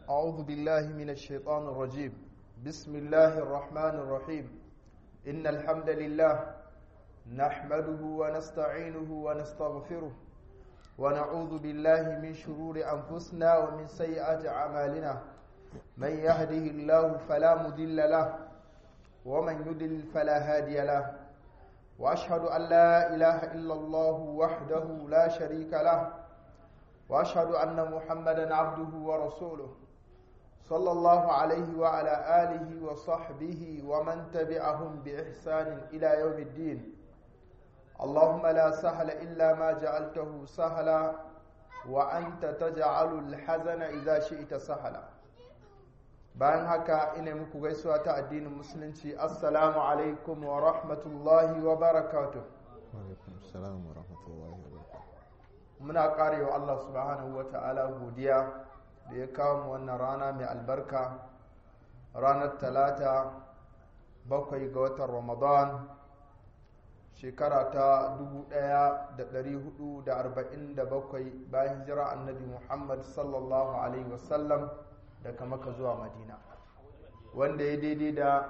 أعوذ بالله من الشيطان الرجيم بسم الله الرحمن الرحيم إن الحمد لله نحمده ونستعينه ونستغفره ونعوذ بالله من شرور أنفسنا ومن سيئات أعمالنا من يهده الله فلا مضل له ومن يضلل فلا هادي له وأشهد أن لا إله إلا الله وحده لا شريك له واشهد ان محمدا عبده ورسوله صلى الله عليه وعلى اله وصحبه ومن تبعهم باحسان الى يوم الدين اللهم لا سهل الا ما جعلته سهلا وانت تجعل الحزن اذا شئت سهلا bayan haka ina muku gaisuwa ta addinin musulunci assalamu alaikum wa rahmatullahi wa barakatuh wa alaikum assalam wa rahmatullahi wa barakatuh muna karewa Allah subhanahu wa ta'ala godiya da ya kawo mu wannan rana mai albarka ranar talata bakwai ga watan ramadan shekara ta 1447 bayan hijira annabi muhammad sallallahu alaihi wasallam daga maka zuwa madina wanda ya daidai da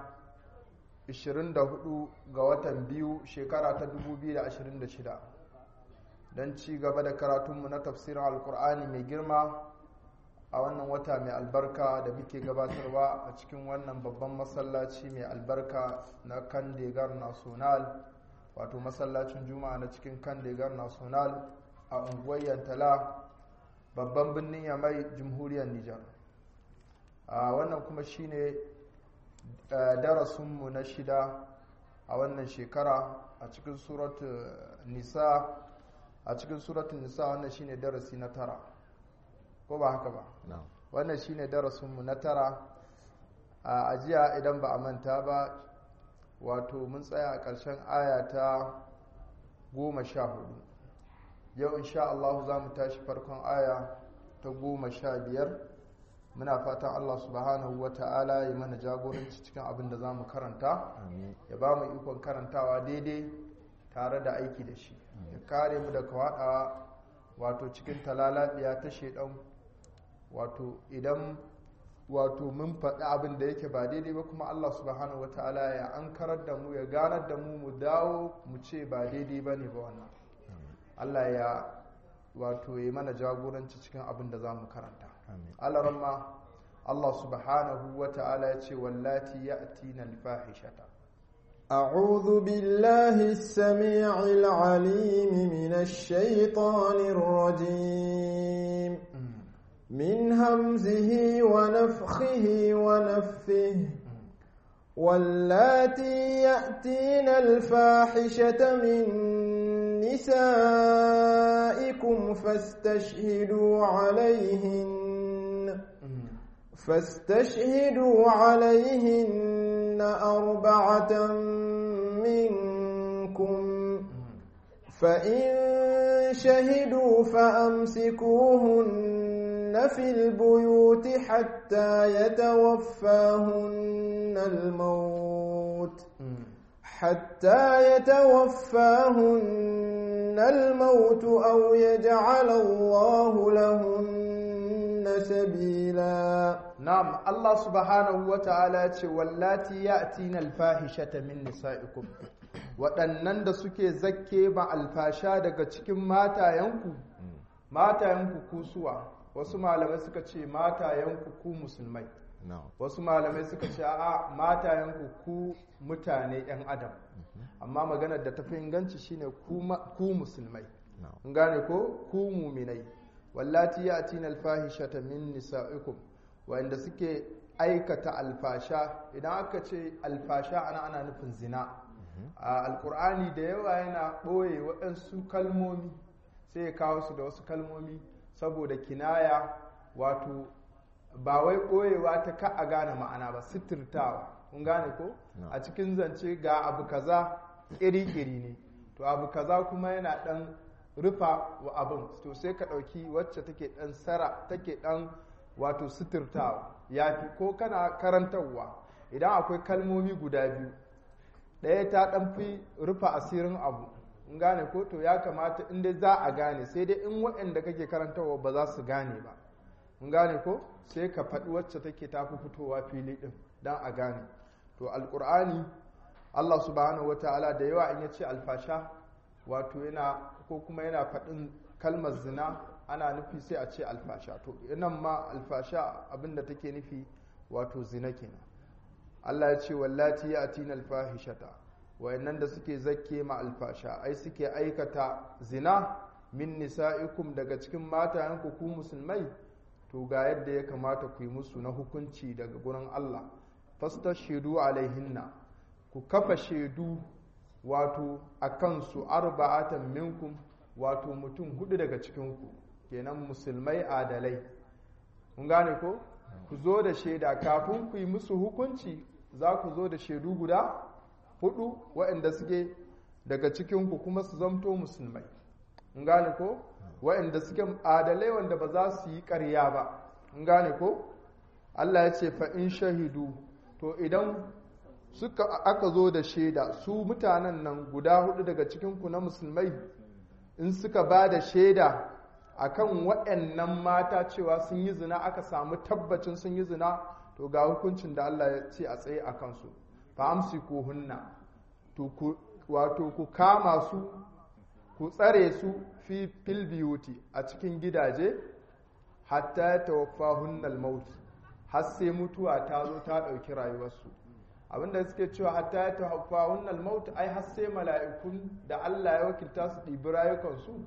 24 ga watan biyu shekara ta 2026 don ci gaba da karatunmu na tafsirin alkur'ani mai girma a wannan wata mai albarka da muke gabatarwa a cikin wannan babban masallaci mai albarka na kandegar national wato masallacin juma'a na cikin kandegar national a unguwar yantala babban birnin yamai jamhuriyar nijar a wannan kuma shine darasinmu na shida a wannan shekara a cikin surat nisa a cikin suratun nisa wannan shine darasi na tara ko ba haka ba wannan shine darasinmu na tara a ajiya idan ba a manta ba wato mun tsaya a ƙarshen aya ta goma sha hudu yau insha Allah za mu tashi farkon aya ta goma sha biyar muna fatan Allah subhanahu wa ta'ala ya mana jagoranci cikin abin da za mu karanta ya ba mu ikon karantawa daidai tare da aiki da shi ya kare mu daga waɗawa wato cikin talalabiya ta shaidan wato idan wato mun faɗi abin da yake ba daidai ba kuma Allah subhanahu wa ta'ala ya an karar da mu ya ganar da mu mu dawo mu ce ba daidai ba ne ba wannan Allah ya wato ya mana jagoranci cikin abin da za mu karanta alaramma Allah subhanahu wa ta'ala ya ce wallati ya atina alfahishata أعوذ بالله السميع العليم من الشيطان الرجيم من همزه ونفخه ونفثه واللاتي يأتين الفاحشة من نسائكم فاستشهدوا عليهن فاستشهدوا عليهن أربعة منكم فإن شهدوا فأمسكوهن في البيوت حتى يتوفاهن الموت حتى يتوفاهن الموت أو يجعل الله لهن سبيلا نعم الله سبحانه وتعالى واللاتي يأتين الفاحشة من نسائكم waɗannan da suke zakke ba alfasha daga cikin matayenku matayenku kusuwa wasu malamai suka ce matayenku ku musulmai wasu malamai suka ce a matayenku ku mutane 'yan adam amma maganar da tafi inganci shine ku musulmai kun gane ko ku muminai wallati ya atina alfahishata min nisa'ikum wanda suke aikata alfasha idan aka ce alfasha ana ana nufin zina a alkur'ani da yawa yana ɓoye waɗansu kalmomi sai ya kawo su da wasu kalmomi saboda kinaya wato ba wai ɓoyewa ta ka a gane ma'ana ba sitirtawa kun gane ko a cikin zance ga abu kaza ƙiri-ƙiri ne to abu kaza kuma yana ɗan rufa wa abin to sai ka ɗauki wacce take ɗan sara take ɗan wato sitirtawa ya fi ko kana karantarwa idan akwai kalmomi guda biyu ɗaya ta ɗan fi rufa asirin abu in gane ko to ya kamata in dai za a gane sai dai in waɗanda kake karantarwa ba za su gane ba in gane ko sai ka faɗi wacce take tafi fitowa fili ɗin don a gane to alƙur'ani allah subhanahu wata'ala da yawa in ya ce alfasha wato yana ko kuma yana faɗin kalmar zina ana nufi sai a ce alfasha to nan ma alfasha abinda take nufi wato zina kenan allah ya ce wallati ya atina alfahishata wayannan da suke zakke ma alfasha ai suke aikata zina min nisa'ikum daga cikin matayenku ku musulmai to ga yadda ya kamata ku yi musu na hukunci daga gurin Allah fastashidu alaihinna ku kafa shaidu wato a kansu arba'atan minkum wato mutum hudu daga cikinku kenan musulmai adalai kun gane ko ku zo da shaida kafin ku yi musu hukunci za ku zo da shaidu guda hudu waɗanda suke daga cikinku kuma su zamto musulmai in gane ko waɗanda suke adalai wanda ba za su yi ƙarya ba in gane ko Allah ya ce fa'in shahidu to idan suka aka zo da shaida su mutanen nan guda hudu daga cikinku na musulmai in suka ba da shaida akan waɗannan mata cewa sun yi zina aka samu tabbacin sun yi zina to ga hukuncin da Allah ya ce a tsaye a kansu fa amsi ko hunna wato ku kama su ku tsare su fi fil biyuti a cikin gidaje hatta ya tawaffa hunnal mauti har sai mutuwa ta zo ta ɗauki rayuwarsu abinda suke cewa hatta ya tawaffa hunnal mauti ai har sai mala'ikun da Allah ya wakilta su ɗibi rayukansu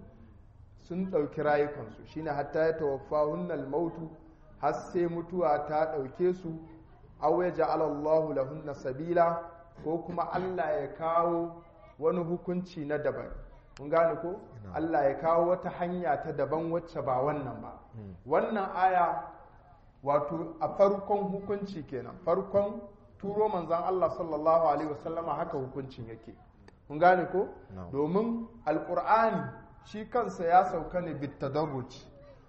sun ɗauki rayukansu shine hatta ya tawaffa hunnal mautu har sai mutuwa ta ɗauke su aw ya ja'ala Allahu lahunna sabila ko kuma Allah ya kawo wani hukunci na daban kun gane ko Allah ya kawo wata hanya ta daban wacce ba wannan ba wannan aya wato a farkon hukunci kenan farkon turo manzan Allah sallallahu alaihi wasallama haka hukuncin yake kun gane ko domin alkur'ani shi kansa ya sauka ne bittadarruci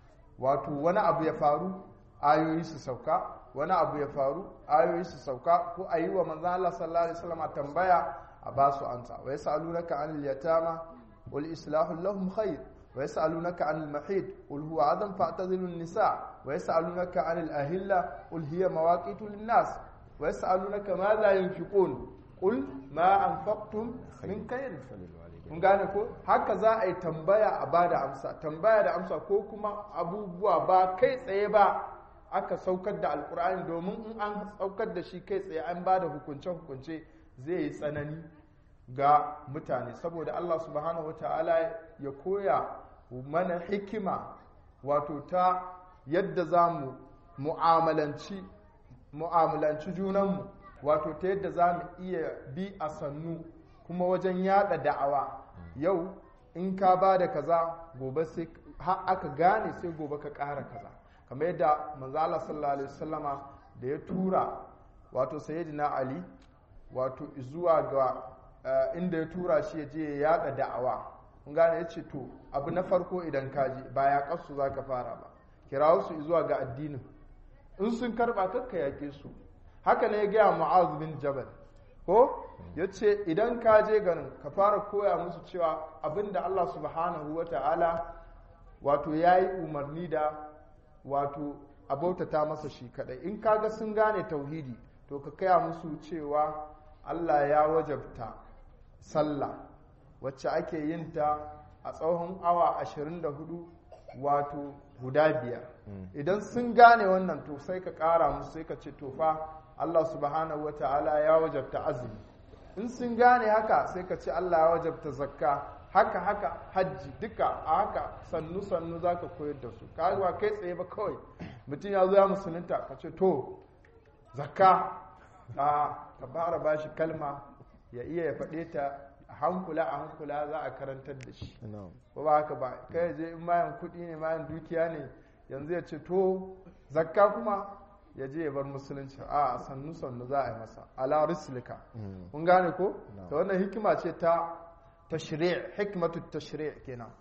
wato wani abu ya faru ayoyi su sauka wani abu ya faru ayoyi su sauka ko a yi wa manzan Allah sallallahu alaihi wasallama tambaya a ba su ansa wa yas'alunaka anil yatama wal islahu lahum khair wa yas'alunaka anil mahid qul huwa adam fa'tazilu an-nisa wa yas'alunaka anil ahilla qul hiya mawaqitu lin-nas wa yas'alunaka ma la yunfiqun qul ma anfaqtum min khair kun gane ko haka za a yi tambaya a bada amsa tambaya da amsa ko kuma abubuwa ba kai tsaye ba aka saukar da alkur'ani domin in an saukar da shi kai tsaye an ba da hukunce-hukunce zai yi tsanani ga mutane saboda Allah subhanahu wa ta'ala ya koya mana hikima wato ta yadda za mu mu'amalanci mu'amalanci junanmu wato ta yadda za mu iya bi a sannu kuma wajen yada da'awa yau in ka ba da kaza gobe sai aka gane sai gobe ka ƙara kaza kamar yadda manzala sallallahu alaihi wasallama da ya tura wato sayyidina ali wato zuwa ga inda ya tura shi ya je ya yada da'awa kun gane ya ce to abu na farko idan ka je ba ya kasu za ka fara ba kirawo su zuwa ga addinin in sun karba kakka yaƙe su haka ne ya gaya mu'az bin jabal ko ya ce idan ka je garin ka fara koya musu cewa abinda allah subhanahu wa ta'ala wato ya yi umarni da wato a bautata masa shi kadai in kaga sun gane tauhidi to ka kaya musu cewa Allah ya wajabta sallah wacce ake yin ta a tsawon awa 24 wato guda biyar idan sun gane wannan to sai ka kara musu sai ka ce to fa Allah subhanahu wa ta'ala ya wajabta azumi in sun gane haka sai ka ce Allah ya wajabta zakka haka haka hajji duka a haka sannu sannu za ka koyar da su ka kai tsaye ba kawai mutum ya zo ya musulunta ka ce to zakka a ka fara ba shi kalma ya iya ya faɗe ta a hankula a hankula za a karantar da shi ba ba haka ba kai je in mayan kuɗi ne mayan dukiya ne yanzu ya ce to zakka kuma ya je ya bar musulunci a sannu sannu za a yi masa ala rislika kun gane ko ta wannan hikima ce ta tashri' hikmatu tashri' kenan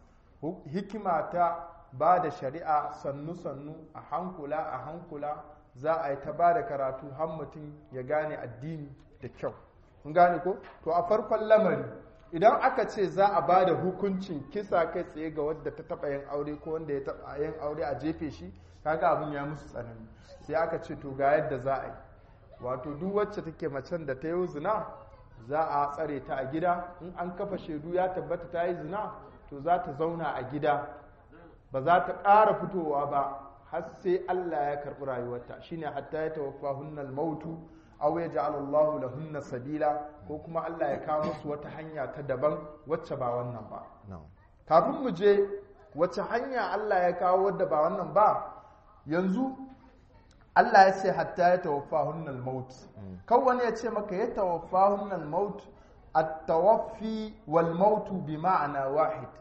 hikima ta ba da shari'a sannu sannu a hankula a hankula za a yi ta ba da karatu har mutum ya gane addini da kyau kun gane ko to a farkon lamari idan aka ce za a ba da hukuncin kisa kai tsaye ga wadda ta taba yin aure ko wanda ya taba yin aure a jefe shi kaga abin ya musu tsanani sai aka ce to ga yadda za a yi wato duk wacce take macen da ta yi zina za a tsare ta a gida in an kafa shaidu ya tabbata ta yi zina to za ta zauna a gida ba za ta ƙara fitowa ba har sai Allah ya karɓi rayuwarta shine hatta ya tawaffa hunnal mautu aw ya ja'ala Allahu lahunna sabila ko kuma Allah ya kawo musu wata hanya ta daban wacce ba wannan ba na'am kafin mu je wacce hanya Allah ya kawo wadda ba wannan ba yanzu Allah ya ce hatta ya tawaffa hunnal maut kan wani ya ce maka ya tawaffa hunnal maut at-tawaffi wal mautu bi ma'ana wahid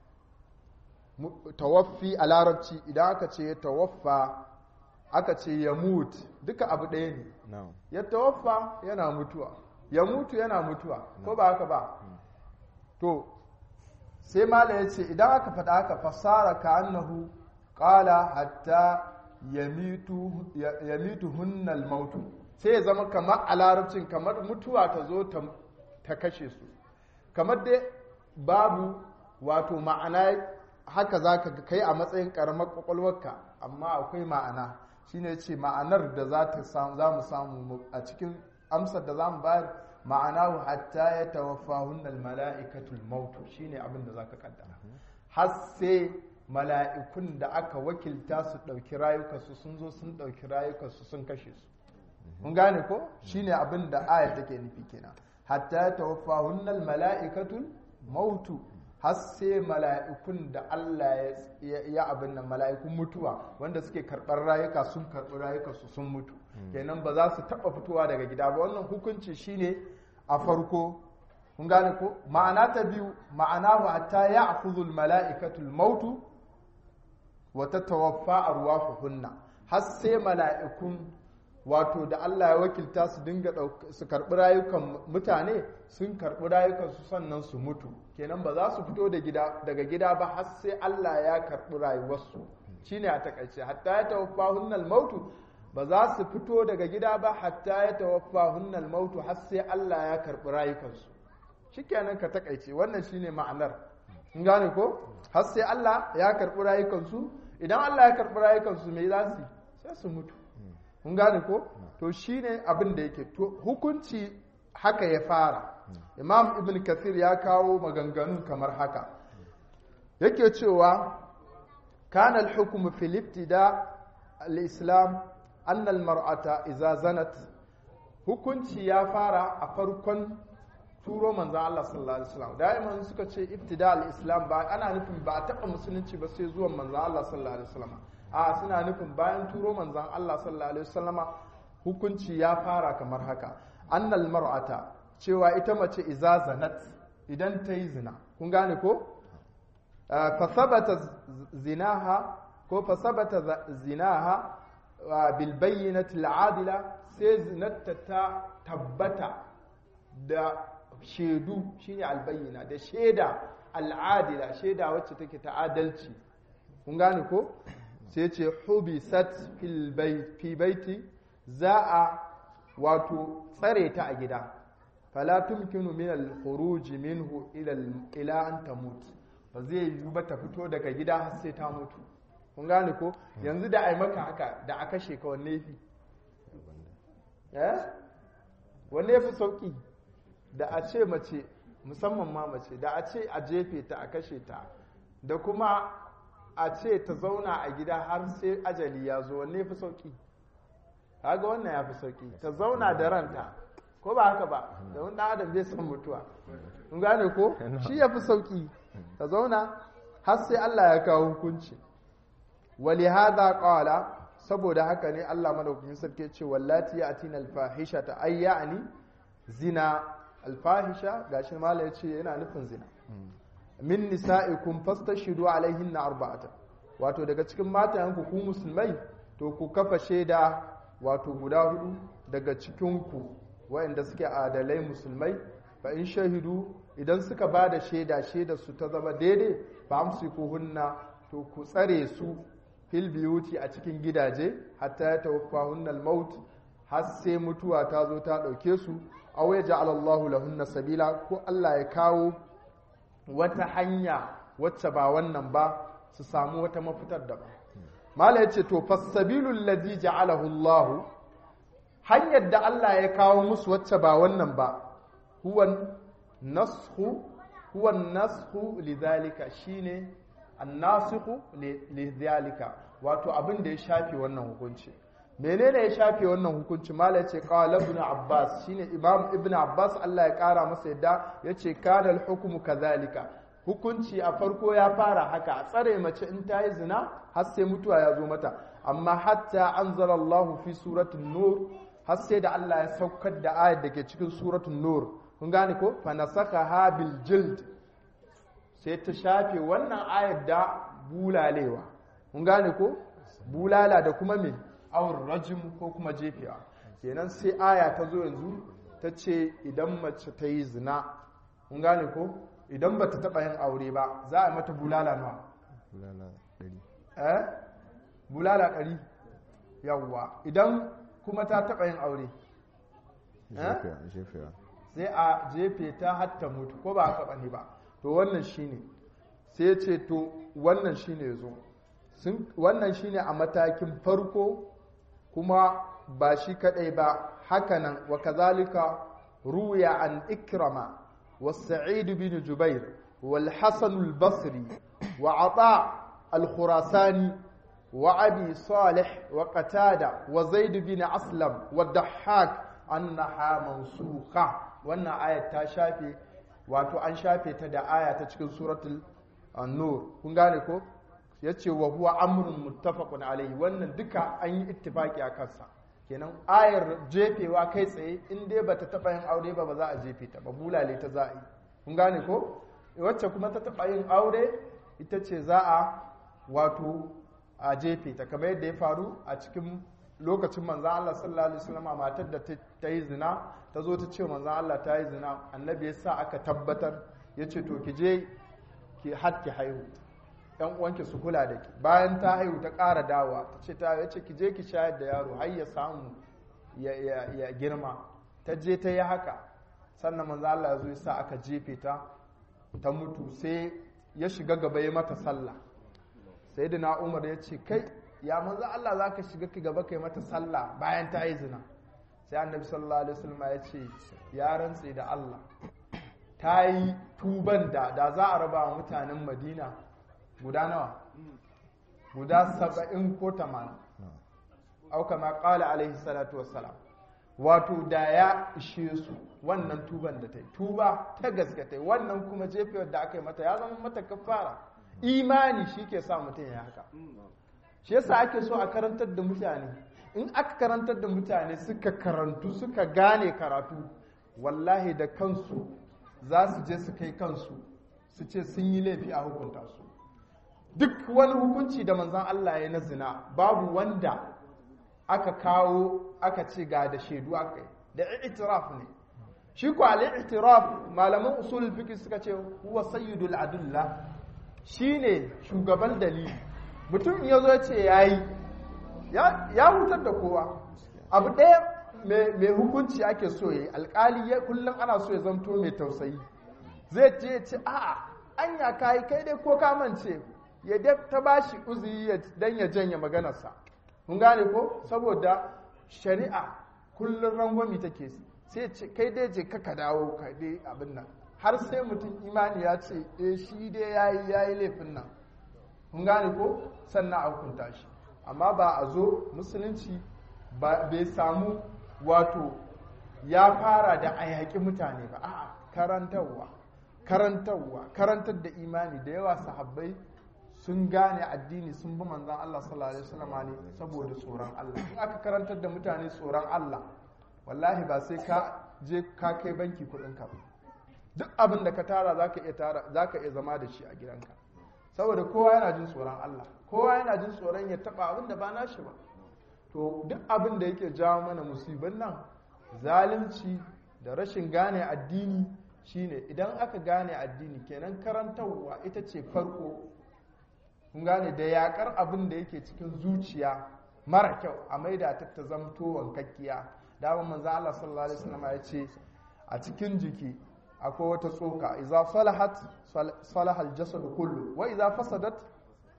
Mu- tawaffi a larabci idan aka ce ya tawaffa aka ce ya mut duka abu ɗaya ne na'am ya tawaffa yana mutuwa ya mutu yana mutuwa ko ba haka ba to sai mala ya ce idan aka faɗa haka fasara ka annahu ƙala hatta ya mitu hunnal mautu sai ya zama kamar a larabcin kamar mutuwa ta zo ta- ta kashe su kamar dai babu wato ma'ana haka za ka kai a matsayin ƙaramar ƙwaƙwalwarka amma akwai ma'ana shine ce ma'anar da za ta samu za mu samu mu- a cikin amsar da za mu bayar ma'ana hatta ya tawaffa hunnal mala'ikatul mautu shine abin da za ka kaddara har sai mala'ikun da aka wakilta su ɗauki rayukansu sun zo sun ɗauki rayukansu sun kashe su mun gane ko shine abin da ayat take nufi kenan hatta ya tawaffa hunnal mala'ikatul mautu har sai mala'ikun da Allah ya- ya ya abin nan mala'ikun mutuwa wanda suke karɓar rayuka sun karɓi rayukansu sun mutu kenan ba za su taɓa fitowa daga gida ba wannan hukunci shine a farko kun gane ko ma'ana ta biyu ma'ana wa hatta ya akhudhul mala'ikatul mautu wa tatawaffa arwahuhunna har sai mala'ikun wato da Allah ya wakilta su dinga ɗauk- su karɓi rayukan mutane sun karɓi rayukan su sannan su mutu kenan ba za su fito da gida daga gida ba har sai Allah ya karɓi rayuwarsu shine a takaice hatta ya tawaffa hunnal mautu ba za su fito daga gida ba hatta ya tawaffa hunnal mautu har sai Allah ya karɓi rayukansu shikenan ka takaice wannan shine ma'anar kun gane ko har sai Allah ya karɓi rayukansu idan Allah ya karɓi rayukansu me za su yi? sai su mutu kun gane ko to shine abin da yake to hukunci haka ya fara imam ibn kathir ya kawo maganganu kamar haka yake cewa kana al-hukmu fil ibtida al-islam anna al-mar'ata idza zanat hukunci ya fara a farkon turo manzan Allah sallallahu alaihi wasallam da'iman suka ce ibtida al-islam ba ana nufin ba a taba musulunci ba sai zuwan manzan Allah sallallahu alaihi wasallam a suna nufin bayan turo manzan Allah sallallahu alaihi wasallam hukunci ya fara kamar haka annal mar'ata cewa ita mace iza zanat idan ta yi zina kun gane ko fa sabata zinaha ko fa sabata zinaha bil bayyinati al-adila sai zinatta ta tabbata da shaidu shine albayyana da shaida al'adila shaida wacce take ta adalci kun gane ko sai ce hubisat fil bait fi baiti za a wato tsare ta a gida fala tumkinu min al-khuruj minhu ila ila an tamut ba zai yi ba ta fito daga gida har sai ta mutu kun gane ko yanzu da ai maka haka da a kashe ka wanne fi eh wanne fi sauki da a ce mace musamman ma mace da a ce a jefe ta a kashe ta da kuma a ce ta zauna a gida har sai ajali ya zo wanne fi sauki kaga wannan ya fi sauki ta zauna da ranta ko ba haka ba da wani adam bai san mutuwa kun gane ko shi ya fi sauki ta zauna har sai Allah ya kawo hukunci wali hadha qala saboda haka ne Allah madaukakin sarki ce wallati yatina alfahisha ta ayyani zina alfahisha gashi mala yace yana nufin zina min nisa'ikum fastashidu alaihinna arba'ata wato daga cikin matayanku ku musulmai to ku kafa shaida wato guda hudu daga cikin ku waɗanda suke adalai musulmai fa in shahidu idan suka ba da shaida shaida su ta zama daidai fa amsiku hunna to ku tsare su fil biyuti a cikin gidaje hatta ya tawaffa hunnal maut har sai mutuwa ta zo ta ɗauke su aw ya ja'ala Allahu lahunna sabila ko Allah ya kawo wata hanya wacce ba wannan ba su samu wata mafitar da ba mala yace to fasabilul ladzi ja'alahu Allah hanyar da Allah ya kawo musu wacce ba wannan ba huwa nashu huwa nashu lidhalika shine annasikhu lidhalika wato abin da ya shafe wannan hukunci menene ya shafe wannan hukunci mala yace qala ibn abbas shine imam ibn abbas Allah ya kara masa yadda yace kana al-hukmu kadhalika hukunci a farko ya fara haka a tsare mace in ta yi zina har sai mutuwa ya zo mata amma hatta anzalallahu fi suratul nur har sai da Allah ya saukar da ayat da ke cikin suratul nur kun gane ko fa nasakha bil jild sai ta shafe wannan ayat da bulalewa kun gane ko bulala da kuma me awur rajim ko kuma jefewa kenan sai aya ta zo yanzu ta ce idan mace ta yi zina kun gane ko idan ba ta taɓa yin aure ba za a mata bulala nawa bulala ɗari eh bulala ɗari yawwa idan kuma ta taɓa yin aure jefewa jefewa sai a jefe ta hatta mutu ko ba a taɓa ne ba to wannan shine sai ya ce to wannan shine ya zo wannan shine a matakin farko kuma ba shi kadai ba hakanan wa kazalika ruya an ikrama والسعيد بن جبير والحسن البصري وعطاء الخراساني وأبي صالح وقتادة وزيد بن أسلم والضحاك أنها منسوخة وأن آية تشافي wato an shafe ta da aya ta cikin suratul an-nur kun gane ko yace wa huwa amrun muttafaqun alayhi wannan duka an yi ittifaki a kansa kenan ayar jefewa kai tsaye in dai bata taba yin aure ba ba za a jefe ta ba bulale ta za a yi kun gane ko wacce kuma ta taba yin aure ita ce za a wato a jefe ta kamar yadda ya faru a cikin lokacin manzan Allah sallallahu alaihi wasallam matar da ta yi zina ta zo ta ce manzan Allah ta yi zina annabi ya sa aka tabbatar ya ce to ki je ki har ki haihu yan uwanki su kula da ki bayan ta haihu ta ƙara dawa ta ce ta yace ki je ki shayar da yaro har ya samu ya girma ta je ta yi haka sannan manzo Allah ya zo ya sa aka jefe ta ta mutu sai ya shiga gaba ya mata sallah sai da na umar ya ce kai ya manzo Allah za ka shiga ki gaba kai mata sallah bayan ta yi zina sai annabi sallallahu alaihi wasallam ya ce ya rantse da Allah ta yi tuban da da za a raba wa mutanen Madina guda nawa guda saba'in ko tamanin au kama kala alaihi salatu wassalam wato da ya ishe su wannan tuban da ta yi tuba ta gaske ta yi wannan kuma jefewar da aka yi mata ya zama mata kafara imani shi ke sa mutum ya haka shi yasa ake so a karantar da mutane in aka karantar da mutane suka karantu suka gane karatu wallahi da kansu za su je su kai kansu su ce sun yi laifi a hukunta su duk wani hukunci da manzan Allah ya na zina babu wanda aka kawo aka ce ga da shaidu aka yi da itiraf ne shi ko al-itiraf malaman usul fiqh suka ce huwa sayyidul adulla shine shugaban dalili mutum ya zo ya ce yayi ya hutar da kowa abu ɗaya mai hukunci ake so yi alkali ya kullum ana so ya zamto mai tausayi zai ce ce a'a anya kayi kai dai ko ka mance ya ta bashi uzuri dan ya janye maganarsa mun gane ko saboda shari'a kullum rangwami take sai ce kai dai je ka dawo ka dai abin nan har sai mutum imani ya ce eh shi dai yayi yayi laifin nan mun gane ko sannan a hukunta shi amma ba a zo musulunci bai samu wato ya fara da a yaƙi mutane ba a'a karantarwa karantarwa karantar da imani da yawa sahabbai sun gane addini sun bi manzan Allah sallallahu alaihi wasallam ne saboda tsoron Allah in aka karantar da mutane tsoron Allah wallahi ba sai ka je ka kai banki kuɗin ka duk abin da ka tara zaka iya tara zaka iya zama da shi a gidanka saboda kowa yana jin tsoron Allah kowa yana jin tsoron ya taba abin da ba nashi ba to duk abin da yake jawo mana musibin nan zalunci da rashin gane addini shine idan aka gane addini kenan karantarwa ita ce farko kun gane da yakar abin da yake cikin zuciya mara kyau a maida ta ta zamto wankakkiya dama manzo Allah sallallahu alaihi wasallam ya ce a cikin jiki akwai wata tsoka idza salahat salahal jasad kullu wa idza fasadat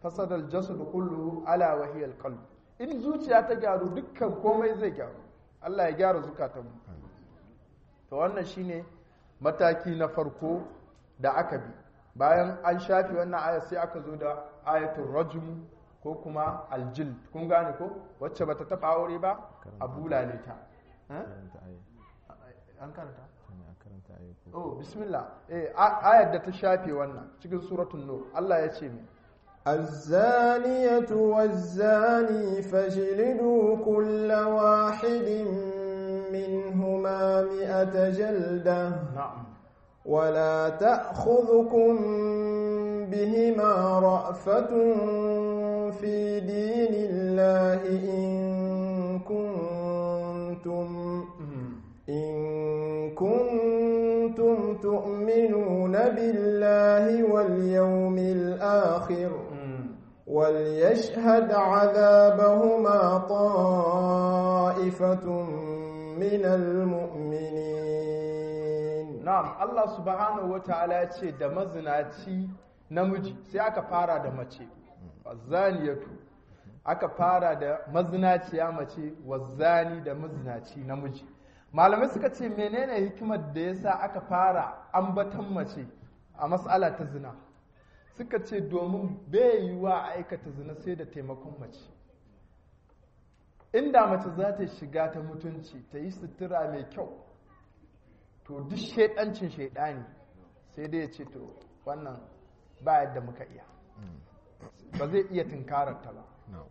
fasada al-jasad kullu ala wa hiya al-qalb in zuciya ta gyaru dukkan komai zai gyaru Allah ya gyara zukatanmu to wannan shine mataki na farko da aka bi bayan an shafi wannan aya sai aka zo da ayatul rajm ko kuma aljild kun gane ko wacce bata taba aure ba a bulale ta Eh? karanta ayi an karanta ne a karanta ayi ko oh bismillah eh a- ayar da ta shafe wannan cikin suratul nur Allah ya ce mi الزانية والزاني فاجلدوا كل واحد منهما مئة جلدة na'am ولا تأخذكم بهما رأفة في دين الله إن كنتم إن كنتم تؤمنون بالله واليوم الآخر وليشهد عذابهما طائفة من المؤمنين na'am Allah subhanahu wata'ala ya ce da mazinaci namiji sai aka fara da mace wazaniyatu aka fara da mazinaciya mace wazani da mazinaci namiji malamai suka ce menene hikimar da yasa aka fara ambatan mace a matsala ta zina suka ce domin bai yiwuwa a aikata zina sai da taimakon mace inda mace za ta shiga ta mutunci ta yi sutura mai kyau to duk shaidancin shaidani sai dai ya ce to wannan ba yadda muka iya ba zai iya tunkararta ba no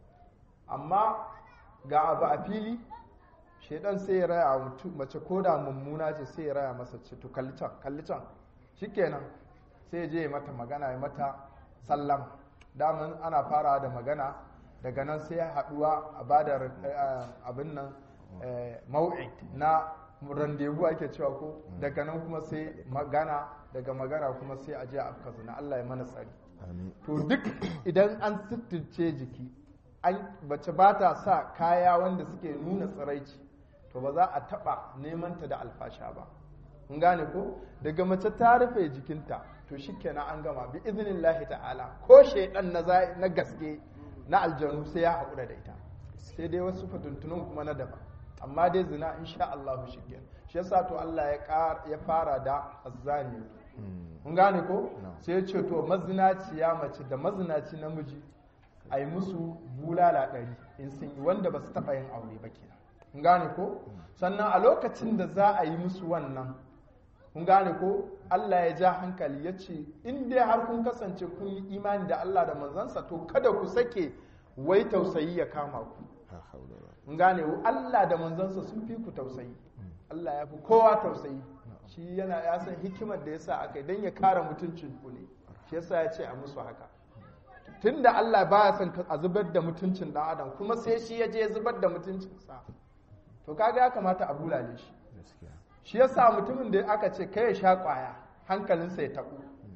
amma ga abu a fili shaidan sai ya raya wa mutu mace ko da mummuna ce sai ya raya masa ce to kalli can kalli can shikenan sai ya je ya mata magana ya mata sallama daman ana farawa da magana daga nan sai ya haduwa a bada eh, abin nan eh, mau'id na randevu ake cewa ko daga nan kuma sai magana daga magana kuma sai a je a afka zina Allah ya mana tsari amin to duk idan an sittirce jiki an bace ba ta sa kaya wanda suke nuna tsiraici to ba za a taba neman ta da alfasha ba kun gane ko daga mace ta rufe jikinta to shikenan an gama bi iznillahi ta'ala ko shaidan na za- na gaske na aljanu sai ya haƙura da ita sai dai wasu fituntunun kuma na daban amma dai zina insha Allah shikenan shi yasa to Allah ya ƙara- ya fara da azzani kun gane ko No. sai ya ce to mazinaciya mace da mazinaci namiji a yi musu bulala ɗari in sun yi wanda ba su taɓa yin aure ba kenan kun gane ko sannan a lokacin da za a yi musu wannan kun gane ko Allah ya ja hankali ya ce in dai har kun kasance kun yi imani da Allah da manzansa to kada ku sake wai tausayi ya kama ku ha haula wala mun gane Allah da manzansa sun fi ku tausayi Allah ya fi kowa tausayi shi yana ya san hikimar da yasa aka yi don ya kare mutuncin ku ne shi yasa ya ce a musu haka tunda Allah baya son ka- a zubar da mutuncin dan adam kuma sai shi ya je ya zubar da mutuncinsa to kaga ya kamata a bulale shi gaskiya shi yasa mutumin da aka ce kai ya sha kwaya hankalinsa ya taɓu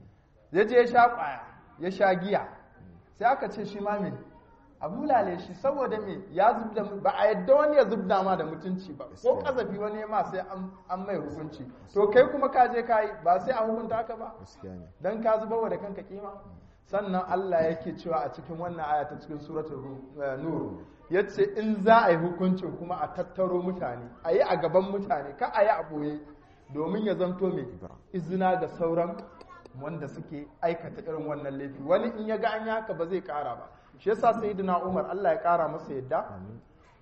ya je ya sha kwaya ya sha giya sai aka ce shi ma me a bulale shi saboda me ya zubda ba a yadda wani ya zubda ma da mutunci ba ko Gaskiya. kazafi wani ma sai an- an mai hukunci to kai kuma ka je ka yi ba sai a hukunta ka ba gaskiya ne dan ka zubar da kanka kima sannan Allah yake cewa a cikin wannan aya ta cikin suratul Ru- eh, nur yace in za a yi hukuncin kuma a tattaro mutane a yi a gaban mutane ka a yi a boye domin ya zanto mai izina ga sauran wanda suke aikata irin wannan laifi wani in ya ga an yi haka ba zai kara ba shi yasa sayyidina Umar Allah ya kara masa yadda amin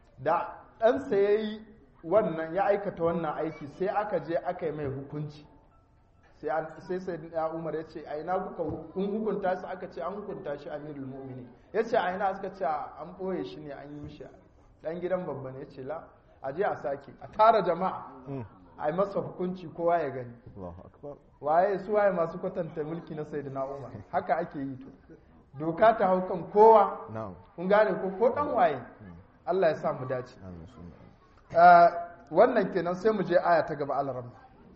da ɗansa ya yi wannan ya aikata wannan aiki sai aka je aka yi mai hukunci sai an- sai sai ya umar ya ce a ina kuka hu- kun hukunta shi aka ce an hukunta shi amirul mu'mini ya ce a ina suka ce an ɓoye shi ne an yi mishi ɗan gidan babba ne ya ce la a je a sake a tara jama'a a yi masa hukunci kowa ya gani Allahu akbar waye su waye masu kwatanta mulki na sayyidina umar haka ake yi to doka ta hau kan kowa na'am kun gane ko ko dan waye Allah ya sa mu dace amin sunna Uh, wannan kenan sai mu je aya ta gaba alaram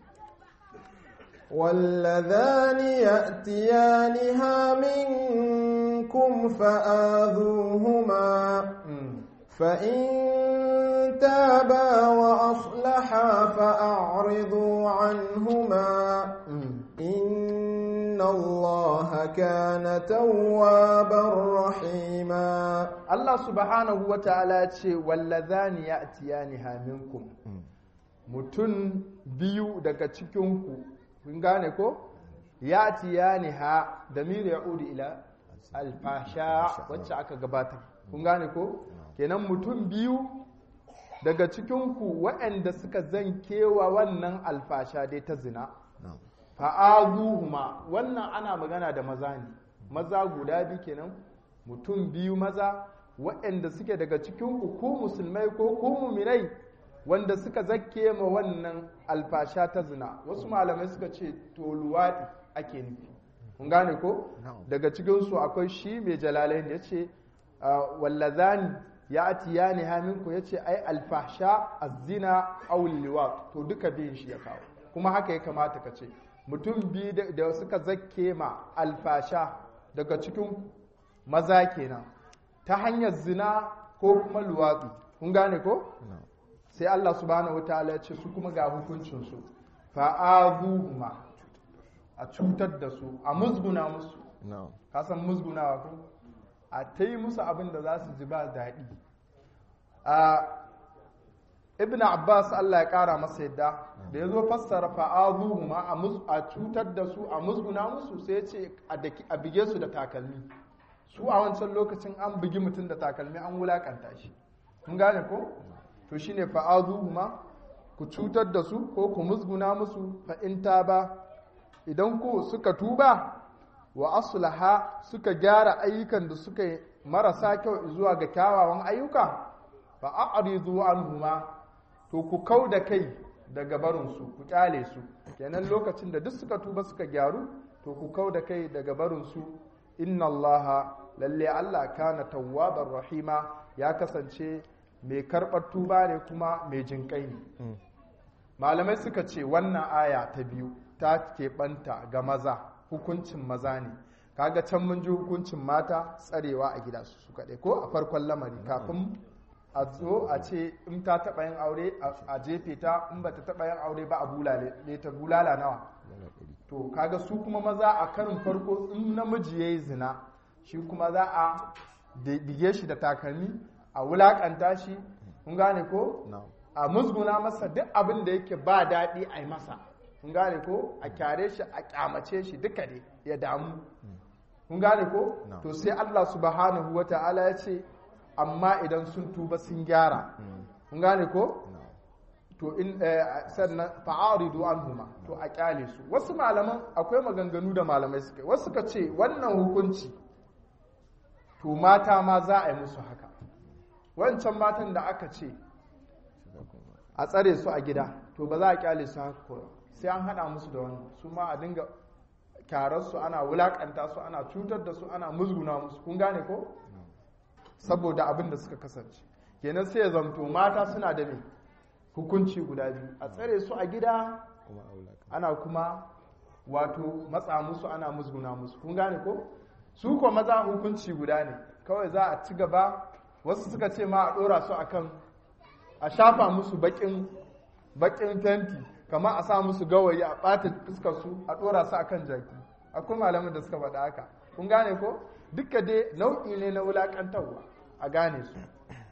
واللذان يأتيانها منكم فآذوهما فإن تابا وأصلحا فأعرضوا عنهما إن الله كان توابا رحيما Allah subhanahu wa ta'ala ce wallazani ya'tiyaniha minkum mutum biyu daga cikinku kun gane ko ya'tiyaniha damir ya'udu ila alfasha wacce aka gabatar kun gane ko kenan mutum biyu daga cikinku waɗanda suka zankewa wannan alfasha dai ta zina na'am fa'azuhuma wannan ana magana da maza ne maza guda biyu kenan mutum biyu maza waɗanda suke daga cikin ku musulmai ko ku muminai wanda suka zakke ma wannan alfasha ta zina wasu malamai suka ce to luwaɗi ake nufi kun gane ko Na'am. daga cikinsu akwai shi mai jalalain ya ce wallazani ya atiya ne haminku ya ce ai alfasha azina awul liwat to duka biyun shi ya kawo kuma haka ya kamata ka ce mutum biyu da- da suka zakke ma alfasha daga cikin maza kenan ta hanyar zina ko kuma luwatsi kun gane ko na'am sai Allah subhanahu wa ta'ala ya ce su kuma ga hukuncinsu fa'azuhuma a cutar da su a musguna musu na'am ka san musgunawa ko a ta yi musu abin da za su ji ba daɗi a ibn abbas allah ya ƙara masa yadda da ya zo fassara fa'azuhuma a mus- a cutar da su a musguna musu sai ya ce a daki- a bige su da takalmi su a wancan lokacin an bugi mutum da takalmi an wulakanta shi kun gane ko to shine fa'azuhuma ku cutar da su ko ku musguna musu fa in ba idan ku suka tuba wa aslaha suka gyara ayyukan da suka yi marasa kyau zuwa ga kyawawan ayyuka fa a'ridu anhuma to ku kau da kai daga barinsu ku kyale su kenan lokacin da duk suka tuba suka gyaru to ku kau da kai daga barinsu inna allaha lalle allah kana tawwabar rahima ya kasance mai karɓar tuba ne kuma mai jinƙai ne malamai suka ce wannan aya ta biyu ta keɓanta ga maza hukuncin maza ne kaga can mun ji hukuncin mata tsarewa a gida su su kaɗai ko a farkon lamari kafin a zo a ce in ta taɓa yin aure a- a jefe ta in ba ta taɓa yin aure ba a bulale ne ta bulala nawa to kaga su kuma maza a karin farko in namiji ya yi zina shi kuma za a da- bige shi da takalmi a wulakanta shi kun gane ko na'am a musguna masa duk abin da yake ba daɗi a yi masa kun gane ko a kyare shi a kyamace shi duka ne ya damu kun gane ko No. to sai Allah subhanahu wa ta'ala ya ce amma idan sun tuba sun gyara kun gane ko na'am to in eh, sannan fa'aridu anhuma to a kyale su wasu malaman akwai maganganu da malamai suka yi wasu suka ce wannan hukunci to mata ma za a yi musu haka wancan matan da aka ce shiga kuma a tsare su a gida to ba za a kyale su haka ko sai an hada musu da wannan su ma a dinga kyarar su ana wulakanta su ana cutar da su ana musguna musu kun gane ko saboda abin da suka kasance kenan sai ya zamto mata suna da me hukunci guda biyu a tsare su a gida kuma aula kan ana kuma wato matsa musu ana musguna musu kun gane ko su ko maza hukunci guda ne kawai za a ci gaba wasu suka ce ma a dora su akan a shafa musu bakin bakin fenti kamar a sa musu gawayi a ɓata fuskar su a dora su akan jaki akwai malamin da suka faɗa haka kun gane ko duka dai nau'i ne na wulaƙantarwa a gane su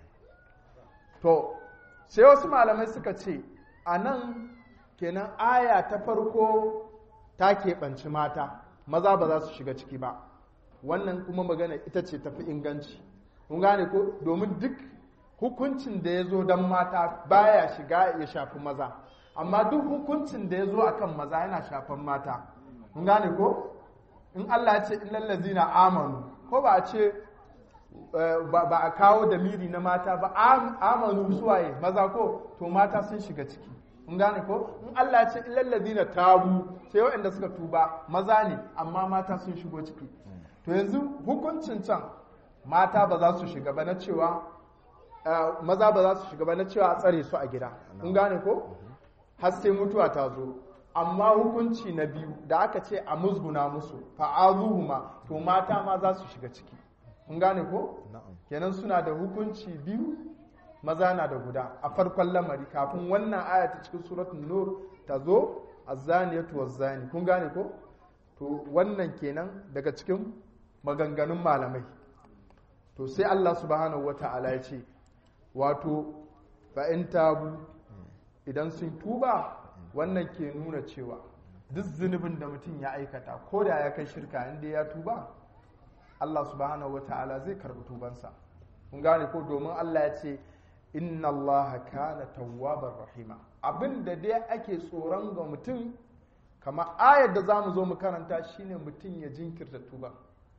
to sai wasu malamai suka ce a nan kenan aya ta farko ta keɓanci mata maza ba za su shiga ciki ba wannan kuma magana ita ce tafi inganci kun gane ko domin duk hukuncin da ya zo don mata baya shiga ya shafi maza amma duk hukuncin da ya zo akan maza yana shafan mata kun gane ko in Allah ya ce illal ladzina amanu ko ba a ce eh, ba ba a kawo da miri na mata ba am- amanu suwaye maza ko to mata sun shiga ciki kun gane ko in Allah ya ce illal ladzina tabu sai waɗanda suka tuba maza ne amma mata sun shigo ciki to yanzu hukuncin can mata ba za su shiga ba na cewa eh, maza ba za su shiga ba na cewa a tsare su a gida kun gane ko har sai mutuwa ta zo amma hukunci na biyu da aka ce a musguna musu fa'azuhuma to mata ma za su shiga ciki kun gane ko na'am kenan suna da hukunci biyu maza na da guda a farkon lamari kafin wannan aya ta cikin suratul nur ta zo azzaniyatu wazzani kun gane ko to wannan kenan daga cikin maganganun malamai to sai Allah subhanahu wata'ala ya ce wato fa'in tabu idan sun tuba wannan ke nuna cewa duk zunubin da mutum ya aikata ko da ya kai shirka inda ya tuba Allah subhanahu wata'ala zai karɓi tubansa kun gane ko domin Allah ya ce inna Allah kana tawwabar rahima abin da dai ake tsoron ga mutum kama ayar da za mu zo mu karanta shine mutum ya jinkirta tuba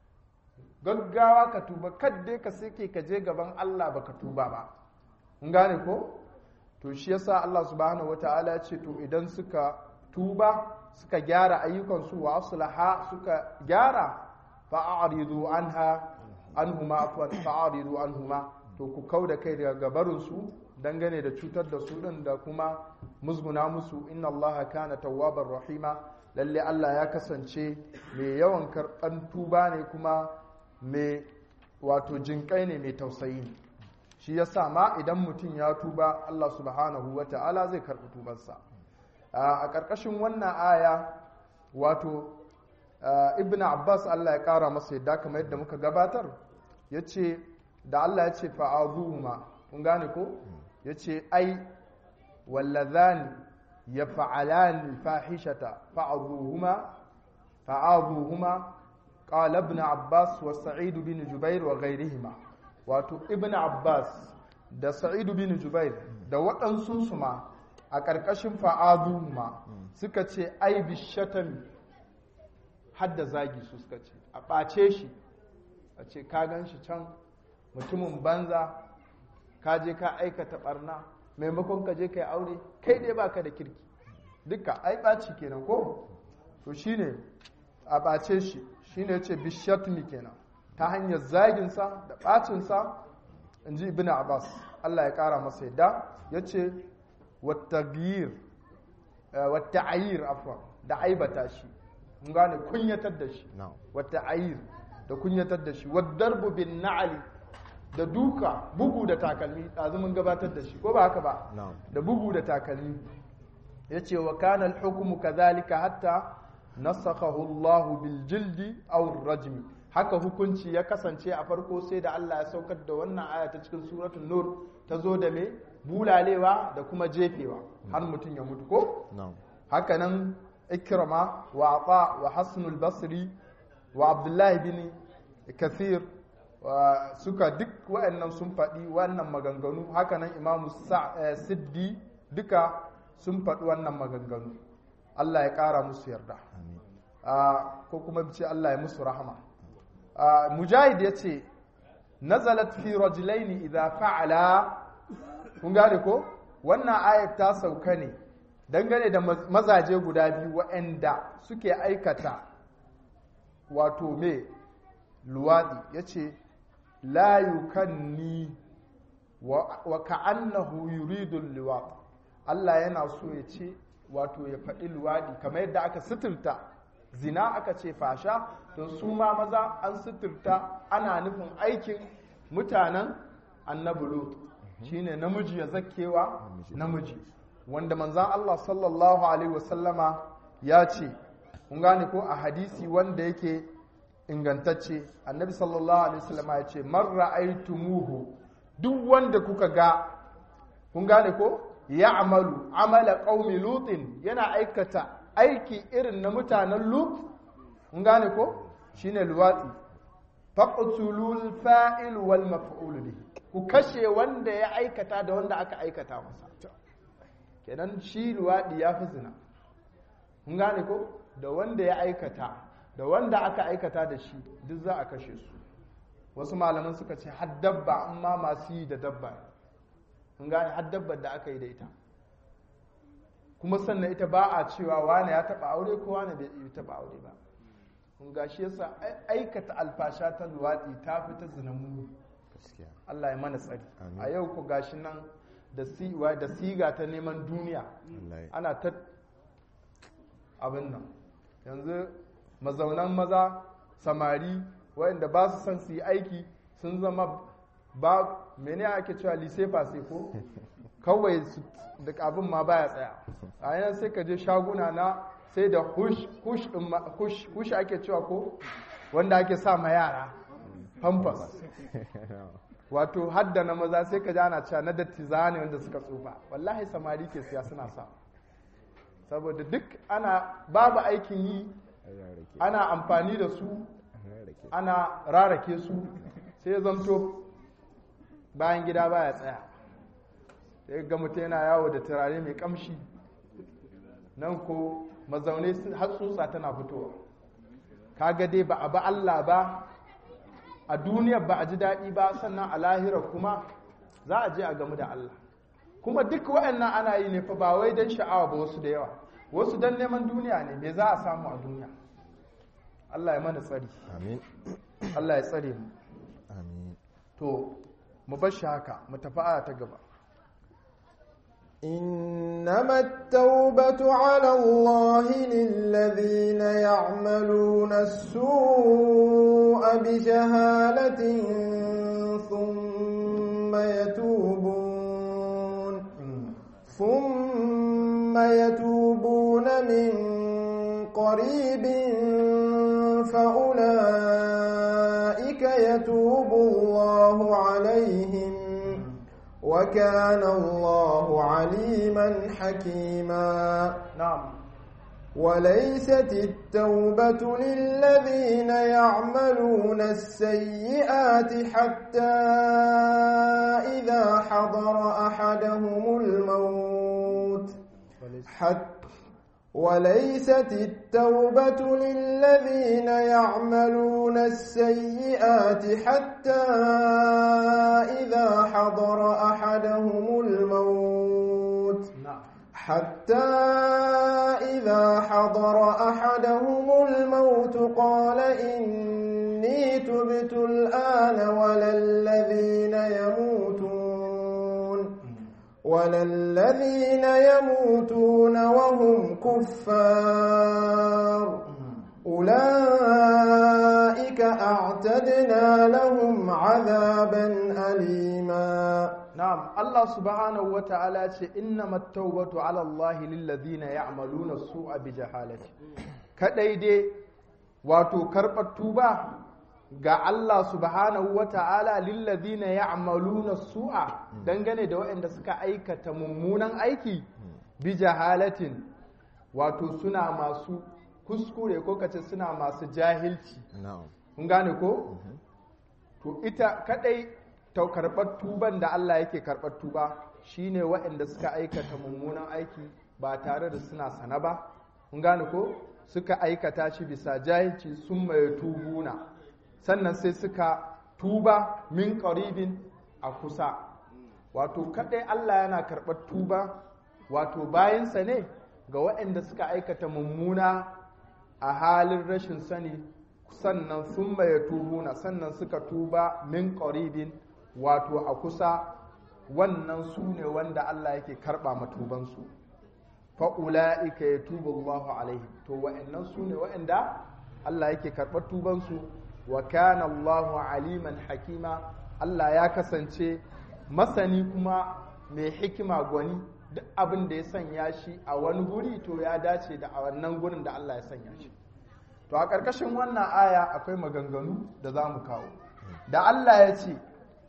gaggawa ka tuba kadde ka sake ka je gaban Allah baka tuba ba kun gane ko to shi yasa Allah subhanahu wataala ya ce to idan suka tuba suka gyara ayyukansu wa aslaha suka gyara fa'aridu anha anhuma afwan fa'aridu anhuma to ku kauda kai daga gabarinsu dangane da cutar da su din da kuma musguna musu inna allaha kana tawwabar rahima lalle Allah ya kasance mai yawan karɓan tuba ne kuma mai wato jinƙai ne mai tausayi ne shi yasa ma idan mutum ya tuba Allah subhanahu wa ta'ala zai karɓi tubansa a ƙarƙashin wannan aya wato ibn abbas Allah ya ƙara masa yadda kamar yadda muka gabatar ya ce da Allah ya ce fa'azuhuma kun gane ko ya ce ai wallazani ya fa'alani fahishata fa'azuhuma fa'azuhuma qala ibn abbas wa sa'id bin jubair wa ghayrihima wato ibn abbas da sa'id bin jubair da waɗansu su ma a ƙarƙashin fa'azuhuma suka ce ai bishatan hadda zagi su suka ce a ɓace shi a ce ka gan shi can mutumin banza ka je ka aikata ɓarna maimakon ka je ka yi aure kai dai baka da kirki duka ai ɓaci kenan ko to shine a ɓace shi shine ce bishatmi kenan ta hanyar zaginsa da ɓacinsa in ji ibn abbas allah ya ƙara masa yadda ya ce wattagiyir watta'ayir afwan da aibata shi mun gane kunyatar da shi wata ayir da kunyatar da shi wadarbu bin na'ali da duka bugu da takalmi ɗazu mun gabatar da shi ko ba haka ba da bugu da takalmi ya ce wa kana al-hukmu kadhalika hatta nasakhahu Allah bil jildi aw rajmi haka hukunci ya kasance a farko sai da Allah ya saukar da wannan aya ta cikin suratul nur ta zo da me bulalewa da kuma jefewa har mutum ya mutu ko haka nan ikrama wa ata wa hasanul basri wa abdullahi bin kathir suka duk waɗannan sun faɗi wannan maganganu hakanan imamu siddi duka sun faɗi wannan maganganu Allah ya ƙara musu yarda ko kuma ce Allah ya musu rahama mujahid ya ce nazalat fi rajulaini idza fa'ala kun gane ko wannan ayat ta sauka ne dangane da mazaje guda biyu waɗanda suke aikata wato me luwaɗi ya ce layukanni wa ka'annahu yuridul luwaɗi Allah yana so ya ce wato ya faɗi luwaɗi kamar yadda aka suturta zina aka ce fasha don su ma maza an suturta ana nufin aikin mutanen annabi lut shine namiji ya zakewa namiji wanda manzan Allah sallallahu Alaihi wasallama ya ce, kun gane ko a hadisi wanda yake ingantacce, annabi sallallahu Alaihi wasallama ya ce, marra aitumuhu duk wanda kuka ga, kun gane ko, ya amalu, amala ƙaumi lutin yana aikata aiki irin na mutanen lut, kun gane ko, shine luwatsi. Faƙutulul fa'il wal maf'ul bihi ku kashe wanda ya aikata da wanda aka aikata masa. kenan shi luwaɗi ya fi zina kun gane ko da wanda ya aikata da wanda aka aikata da shi duk za a kashe su wasu malaman suka ce har dabba amma masu yi da dabba kun gane har dabbar da aka yi da ita kuma sannan ita ba a cewa wane ya taɓa aure ko wane bai taɓa aure ba kun ga shi yasa aikata alfasha ta luwaɗi ta fi ta zina mu Allah ya mana tsari a yau ku gashi nan da siga ta neman duniya ana ta abin nan yanzu mazaunan maza samari waɗanda ba su son su yi aiki sun zama ba mene ake cewa lisefa sai ko kawai da abin ma baya tsaya a yanar sai ka je shaguna na sai da hush hush ɗin ma- hush hush ake cewa ko wanda ake sa ma yara pampers wato hadda na maza sai ka ji ana cewa na dattiza ne wanda suka tsufa wallahi samari ke siya suna sa saboda duk ana babu aikin yi ana amfani da su ana rarake su sai ya zamto bayan gida baya tsaya sai ga mutum yana yawo da turare mai kamshi nan ko mazaune sun- har tsutsa tana fitowa kaga dai ba a ba Allah ba a duniyar ba a ji daɗi ba sannan a lahira kuma za a je a gamu da Allah kuma duk waɗannan ana yi ne fa ba wai don sha'awa ba wasu da yawa wasu don neman duniya ne me za a samu a duniya Allah ya mana tsari amin Allah ya tsare mu amin to mu bar shi haka mu tafi aya ta gaba إنما التوبة على الله للذين يعملون السوء بجهالة ثم يتوبون ثم يتوبون من قريب فأولئك يتوب الله عليهم وكان الله عليما حكيما na'am وليست التوبة للذين يعملون السيئات حتى إذا حضر أحدهم الموت حتى وليست التوبة للذين يعملون السيئات حتى إذا حضر أحدهم الموت na'am حتى إذا حضر أحدهم الموت قال إني تبت الآن ولا الذين يموتون ولا الذين يموتون وهم كفار أولئك أعتدنا لهم عذابا أليما na'am Allah subhanahu wata'ala ce innamat tawbatu 'ala Allah lil ladina ya'maluna su'a bi jahalati kadai dai wato karbar tuba ga Allah subhanahu wata'ala lil ladina ya'maluna su'a dangane da waɗanda suka aikata mummunan aiki bi jahalatin wato suna masu kuskure ko kace suna masu jahilci na'am kun gane ko to ita kadai ta karɓar tuban da Allah yake karɓar tuba shine waɗanda suka aikata mummunan aiki ba tare da suna sana ba kun gane ko suka aikata shi bisa jahilci sun mai tubuna sannan sai suka tuba min qaribin a kusa wato kadai Allah yana karɓar tuba wato bayansa ne ga waɗanda suka aikata mummuna a halin rashin sani sannan sun maye tubuna sannan suka tuba min qaribin wato a kusa wannan su ne wanda Allah yake karɓa matubansu fa'ula'ika ya tuba Allahu alaihi to wa'annan su ne wa'anda Allah yake karɓar tubansu wa kana Allahu aliman hakima Allah ya kasance masani kuma mai hikima gwani duk abin da ya sanya shi a wani guri to ya dace da a wannan gurin da Allah ya sanya shi to a ƙarƙashin wannan aya akwai maganganu da za mu kawo da Allah ya ce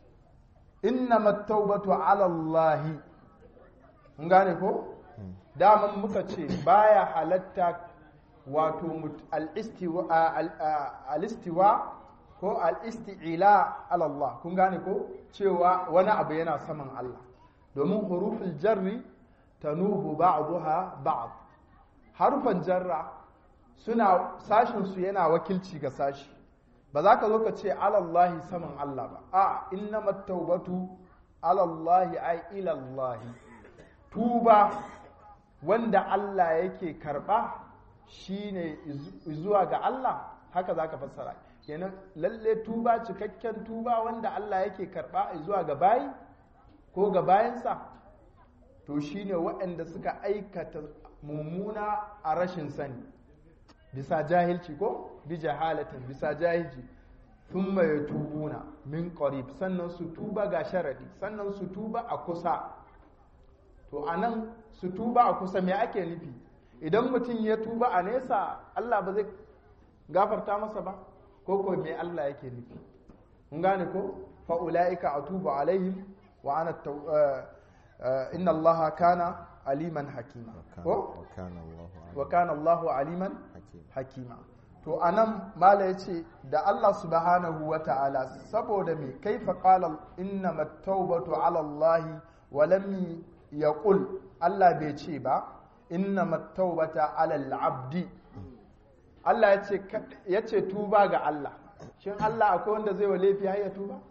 innamat tawbatu ala Allah mun gane ko daman muka ce baya halatta wato mut- al-istiwa al- al-istiwa ko al-isti'ila ala Allah kun gane ko cewa wani abu yana saman Allah domin huruful jarri tanubu ba'daha ba'd harufan jarra suna sashin su yana wakilci ga sashi ba za ka zo ka ce alallahi saman Allah ba a innamat taubatu alallahi ai ilallahi tuba wanda Allah yake karba shine izu- zuwa ga Allah haka za ka fassara kenan lalle tuba cikakken tuba wanda Allah yake karba zuwa ga bayi ko ga bayansa to shine waɗanda suka aikata mummuna a rashin sani bisa jahilci ko bi jahalatin bisa jahilci thumma yatubuna min qarib sannan su tuba ga sharadi sannan su tuba a kusa to anan su tuba a kusa me ake nufi idan mutum ya tuba a nesa Allah ba zai gafarta masa ba ko ko me Allah yake nufi kun gane ko fa ulaika atubu alaihim wa ana taw- eh, eh, inna Allah kana aliman hakima ko وكان الله wa kana Allahu aliman حكيما hakima to anan mala yace da Allah subhanahu wa ta'ala saboda me kaifa qala innamat tawbatu ala Allah wa lam yaqul Allah bai ce ba innamat tawbata ala al-abdi Allah yace yace tuba ga Allah shin Allah akwai wanda zai wa laifi har ya tuba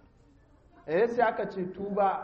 eh sai aka ce tuba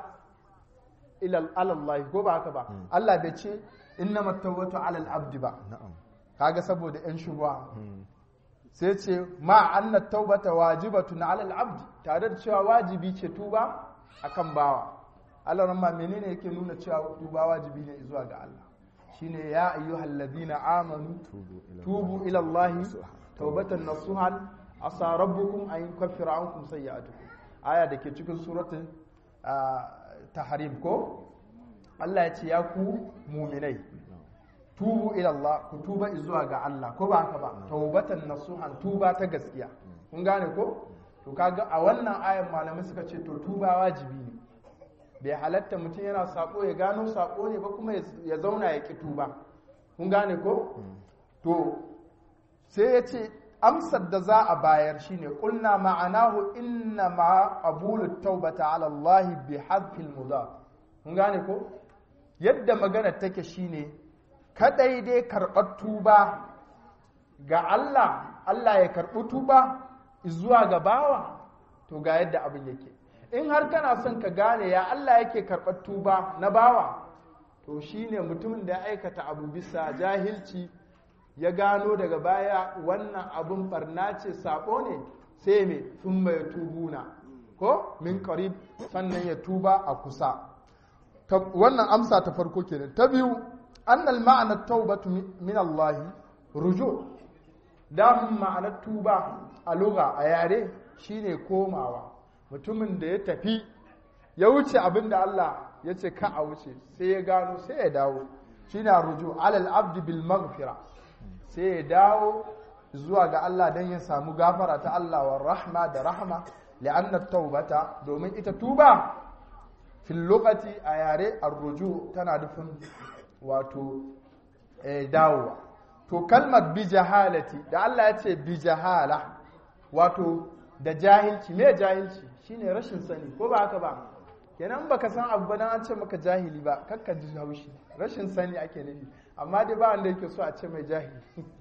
ila Allah ko ba haka ba Allah bai ce innamat tawbatu ala al-abdi ba نعم kaga saboda yan shubha sai ce ma anna taubata wajibatun ala al-abd tare da cewa wajibi ce tuba akan bawa Allah ran ma menene yake nuna cewa tuba wajibi ne zuwa ga Allah shine ya ayyuhal ladina amanu توبوا إلى tubu ila Allah taubatan nasuhan asa rabbukum an yukaffira ankum sayyi'atukum aya da ke cikin suratul ah, tahrim ko Allah ya ce ya ku mu'minai tubu ila Allah ku tuba zuwa ga Allah ko ba haka ba taubatan nasuhan tuba ta gaskiya kun gane ko to kaga a wannan ayan malamai suka ce to tuba wajibi ne bai halatta mutum yana sako ya gano sako ne ba kuma ya zauna ya ki tuba kun gane ko to sai ya ce amsar da za a bayar shine kulna ma'anahu inna ma qabulu taubata ala Allah bi hadfil mudaf kun gane ko yadda magana take shine kadai dai karɓar tuba ga Allah Allah ya karɓi tuba zuwa ga bawa to ga yadda abin yake in har kana son ka gane ya Allah yake karɓar tuba na bawa to shine mutumin da ya aikata abu bisa jahilci ya gano daga baya wannan abun barna ce sabo ne sai me sun mai tubuna ko min qarib sannan ya tuba a kusa Ta- wannan amsa ta farko kenan ta biyu annal ma'ana taubatu min Allah ruju damun ma'anar tuba a lugha a yare shine komawa mutumin da ya tafi ya wuce abin da Allah ya ce ka a wuce sai ya gano sai ya dawo shine ruju alal abdi bil maghfira sai ya dawo zuwa ga Allah don ya samu gafara ta Allah wa rahma da rahma li'anna taubata domin ita tuba fil lokaci a yare arruju tana nufin wato eh, dawowa to kalmar bi jahalati da Allah ya ce bi jahala wato da jahilci me jahilci shine rashin sani ko ba haka ba kenan baka san abu ba dan an ce maka jahili ba kakka ji haushi rashin sani ake nufi amma dai ba wanda yake so a ce mai jahili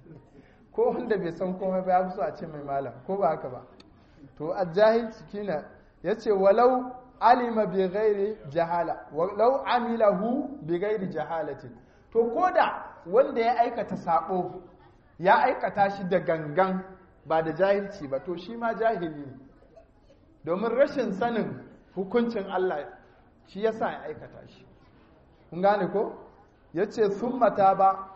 ko wanda bai san komai ba ya fi so a ce mai malam ko ba haka ba to a jahilci kina yace walau alima bi ghairi jahala walau amilahu bi ghairi jahalatin to koda wanda ya aikata sabo ya aikata shi da gangan ba da jahilci ba to shi ma jahili ne domin rashin sanin hukuncin Allah shi yasa ya aikata shi kun gane ko yace summata ba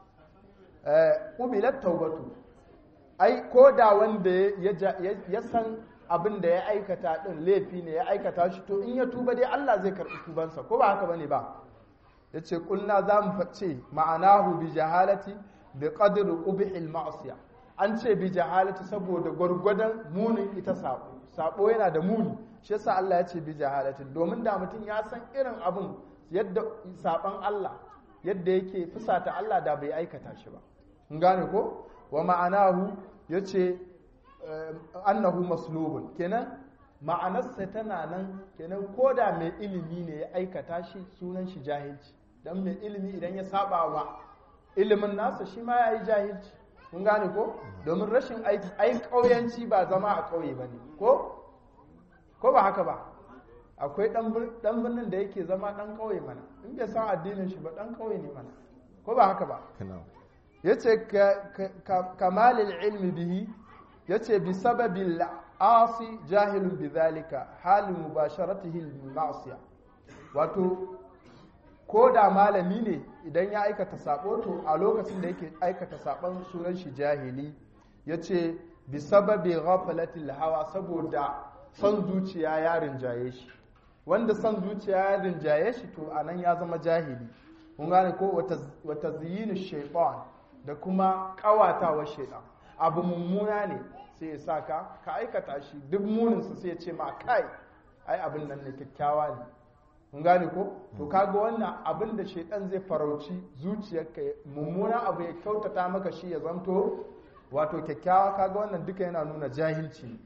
ƙubilar taubatu ai ko da wanda ya san abin da ya aikata ɗin laifi ne ya aikata shi to in ya tuba dai Allah zai karɓi tubansa ko ba haka bane ba ya ce ƙulna za mu ce ma'anahu bi jahalati bi qadri qubhil ma'siya an ce bi jahalati saboda gwargwadon munin ita sabo sabo yana da muni shi yasa Allah ya ce bi jahalati domin da mutum ya san irin abin yadda saban Allah yadda yake fusata Allah da bai aikata shi ba kun gane ko wa ma'anahu yace annahu maslubun kenan ma'anarsa tana nan kenan koda mai ilimi ne ya aikata shi sunan shi jahilci dan mai ilimi idan ya saba wa ilimin nasa shi ma yayi jahilci kun gane ko domin rashin aiki ai kauyanci ba zama a kauye bane ko ko ba haka ba akwai dan birnin da yake zama dan kauye mana in bai san addinin shi ba dan kauye ne mana ko ba haka ba yace kamalil ilmi bihi yace bi sababil asi jahilun bidhalika hal mubasharatihi lil ma'siya wato ko da malami ne idan ya aikata sabo to a lokacin da yake aikata sabon sunan shi jahili yace bi sababi ghaflatil hawa saboda son zuciya ya rinjaye shi wanda son zuciya ya rinjaye shi to anan ya zama jahili kun gane ko wata ziyinu shaitan da kuma kawatawa shaitan abu mummuna ne sai ya sa ka ka aikata shi duk muninsa sai ya ce ma kai ai abin nan ne kyakkyawa ne kun gane ko to kaga wannan abin da shaitan zai farauci zuciyarka mummuna abu ya kyautata maka shi ya zanto wato kyakkyawa kaga wannan duka yana nuna jahilci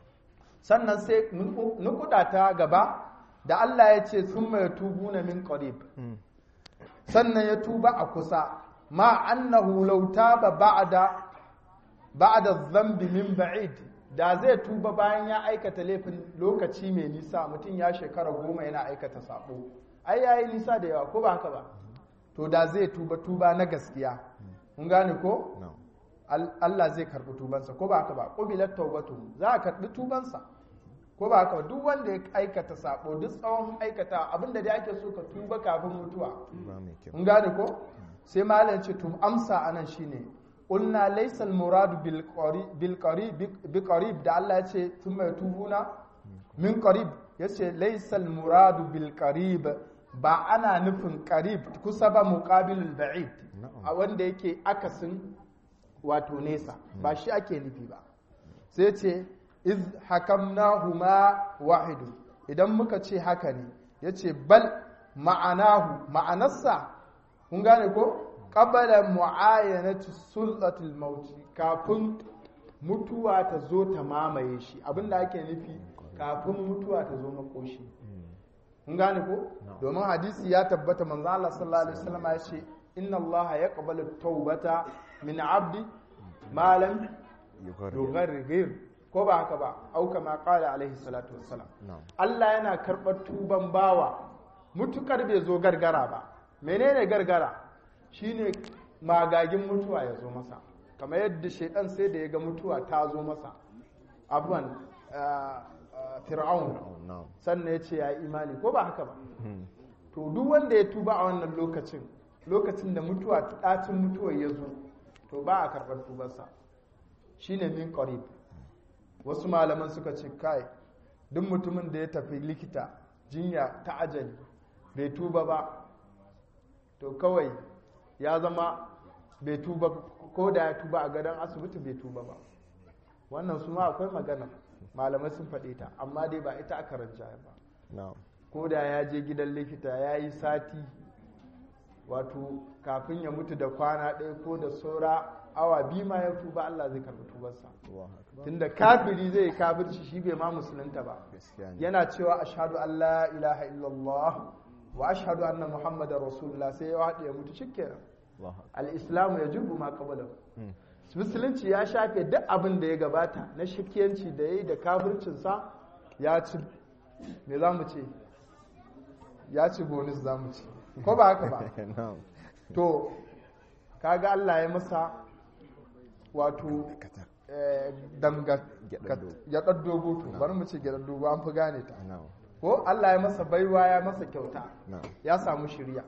sannan sai nukuda ta gaba da Allah ya ce sun mai tubu na min qarib sannan ya tuba a kusa ma annahu law taba ba'da ba'da dhanbi min ba'id da zai tuba bayan ya aikata laifin lokaci mai nisa mutum ya shekara goma yana aikata sabo ai yayi nisa da yawa ko ba haka ba to da zai tuba tuba na gaskiya kun gane ko Allah zai karbi tubansa ko ba haka ba qubilat tawbatu za a karbi tubansa ko ba haka ba duk wanda ya aikata sabo duk tsawon aikata abinda dai ake so ka tuba kafin mutuwa kun gane ko sai malam ce tum amsa anan shine qulna laysa al murad bil qarib bil qarib bi qarib da Allah ya ce thumma yatubuna min qarib yace laysa al murad bil qarib ba ana nufin qarib kusa ba muqabilul ba'id a wanda yake akasin wato nesa ba shi ake nufi ba sai ce iz hakamnahuma wahidu idan muka ce haka ne yace bal ma'anahu ma'anarsa kun gane ko qabala mu'ayanati sultatul maut kafin mutuwa ta zo ta mamaye shi abinda ake nufi kafin mutuwa ta zo makoshi kun gane ko domin hadisi ya tabbata manzo Allah sallallahu alaihi wasallam ya ce inna Allah yaqbalu tawbata min abdi ma lam yughargir ko ba haka ba au kama qala alaihi salatu wassalam Allah yana karɓar tuban bawa mutukar bai zo gargara ba menene gargara shine magagin mutuwa ya zo masa kamar yadda shaidan sai da ya ga mutuwa ta zo masa abuwan fir'aun sannan ya ce ya imani ko ba haka ba to duk wanda ya tuba a wannan lokacin lokacin da mutuwa ɗacin mutuwa ya zo to ba a karɓar tubarsa shine min qarib wasu malaman suka ce kai duk mutumin da ya tafi likita jinya ta ajali bai tuba ba to kawai ya zama bai tuba ko da ya tuba a gadon asibiti bai tuba ba wannan su ma akwai magana malamai sun faɗe ta amma dai ba ita aka rajaya ba ko da ya je gidan likita ya yi sati wato kafin ya mutu da kwana ɗaya ko da saura awa biyu ma ya tuba Allah zai karɓi tubarsa tunda kafiri zai yi kafirci shi bai ma musulunta ba yana cewa ashhadu an la ilaha illallah wa ashhadu anna muhammadar rasulullah sai ya haɗe ya mutu shikenan al-islamu ya jubu ma qabla musulunci ya shafe duk abin da ya gabata na shikiyanci da yayi da kafircinsa ya ci me za mu ce ya ci bonus za mu ce ko ba haka ba to kaga Allah ya masa wato damga ya dogo to bari mu ce gyaɗar dogo an fi gane ta ko Allah ya masa baiwa ya masa kyauta ya samu shirya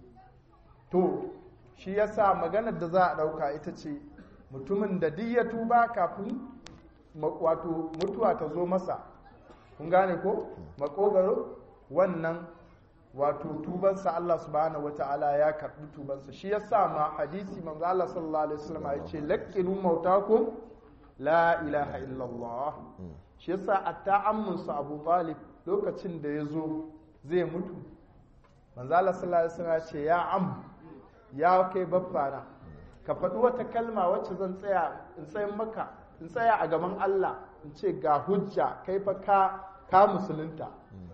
to shi ya sa maganar da za a ɗauka ita ce mutumin da duk ya tuba kafin wato mutuwa ta zo masa kun gane ko makogaro wannan wato tubansa Allah subhanahu wata'ala ya karbi tubansa shi yasa ma hadisi manzo Allah sallallahu alaihi wasallam ya ce laqinu mautakum la ilaha illallah shi yasa atta ammunsa Abu Talib lokacin da ya zo zai mutu manzo Allah sallallahu alaihi wasallam ya ce ya am ya kai baffana ka faɗi wata kalma wacce zan tsaya in tsayin maka in tsaya a gaban Allah in ce ga hujja kai fa ka ka musulunta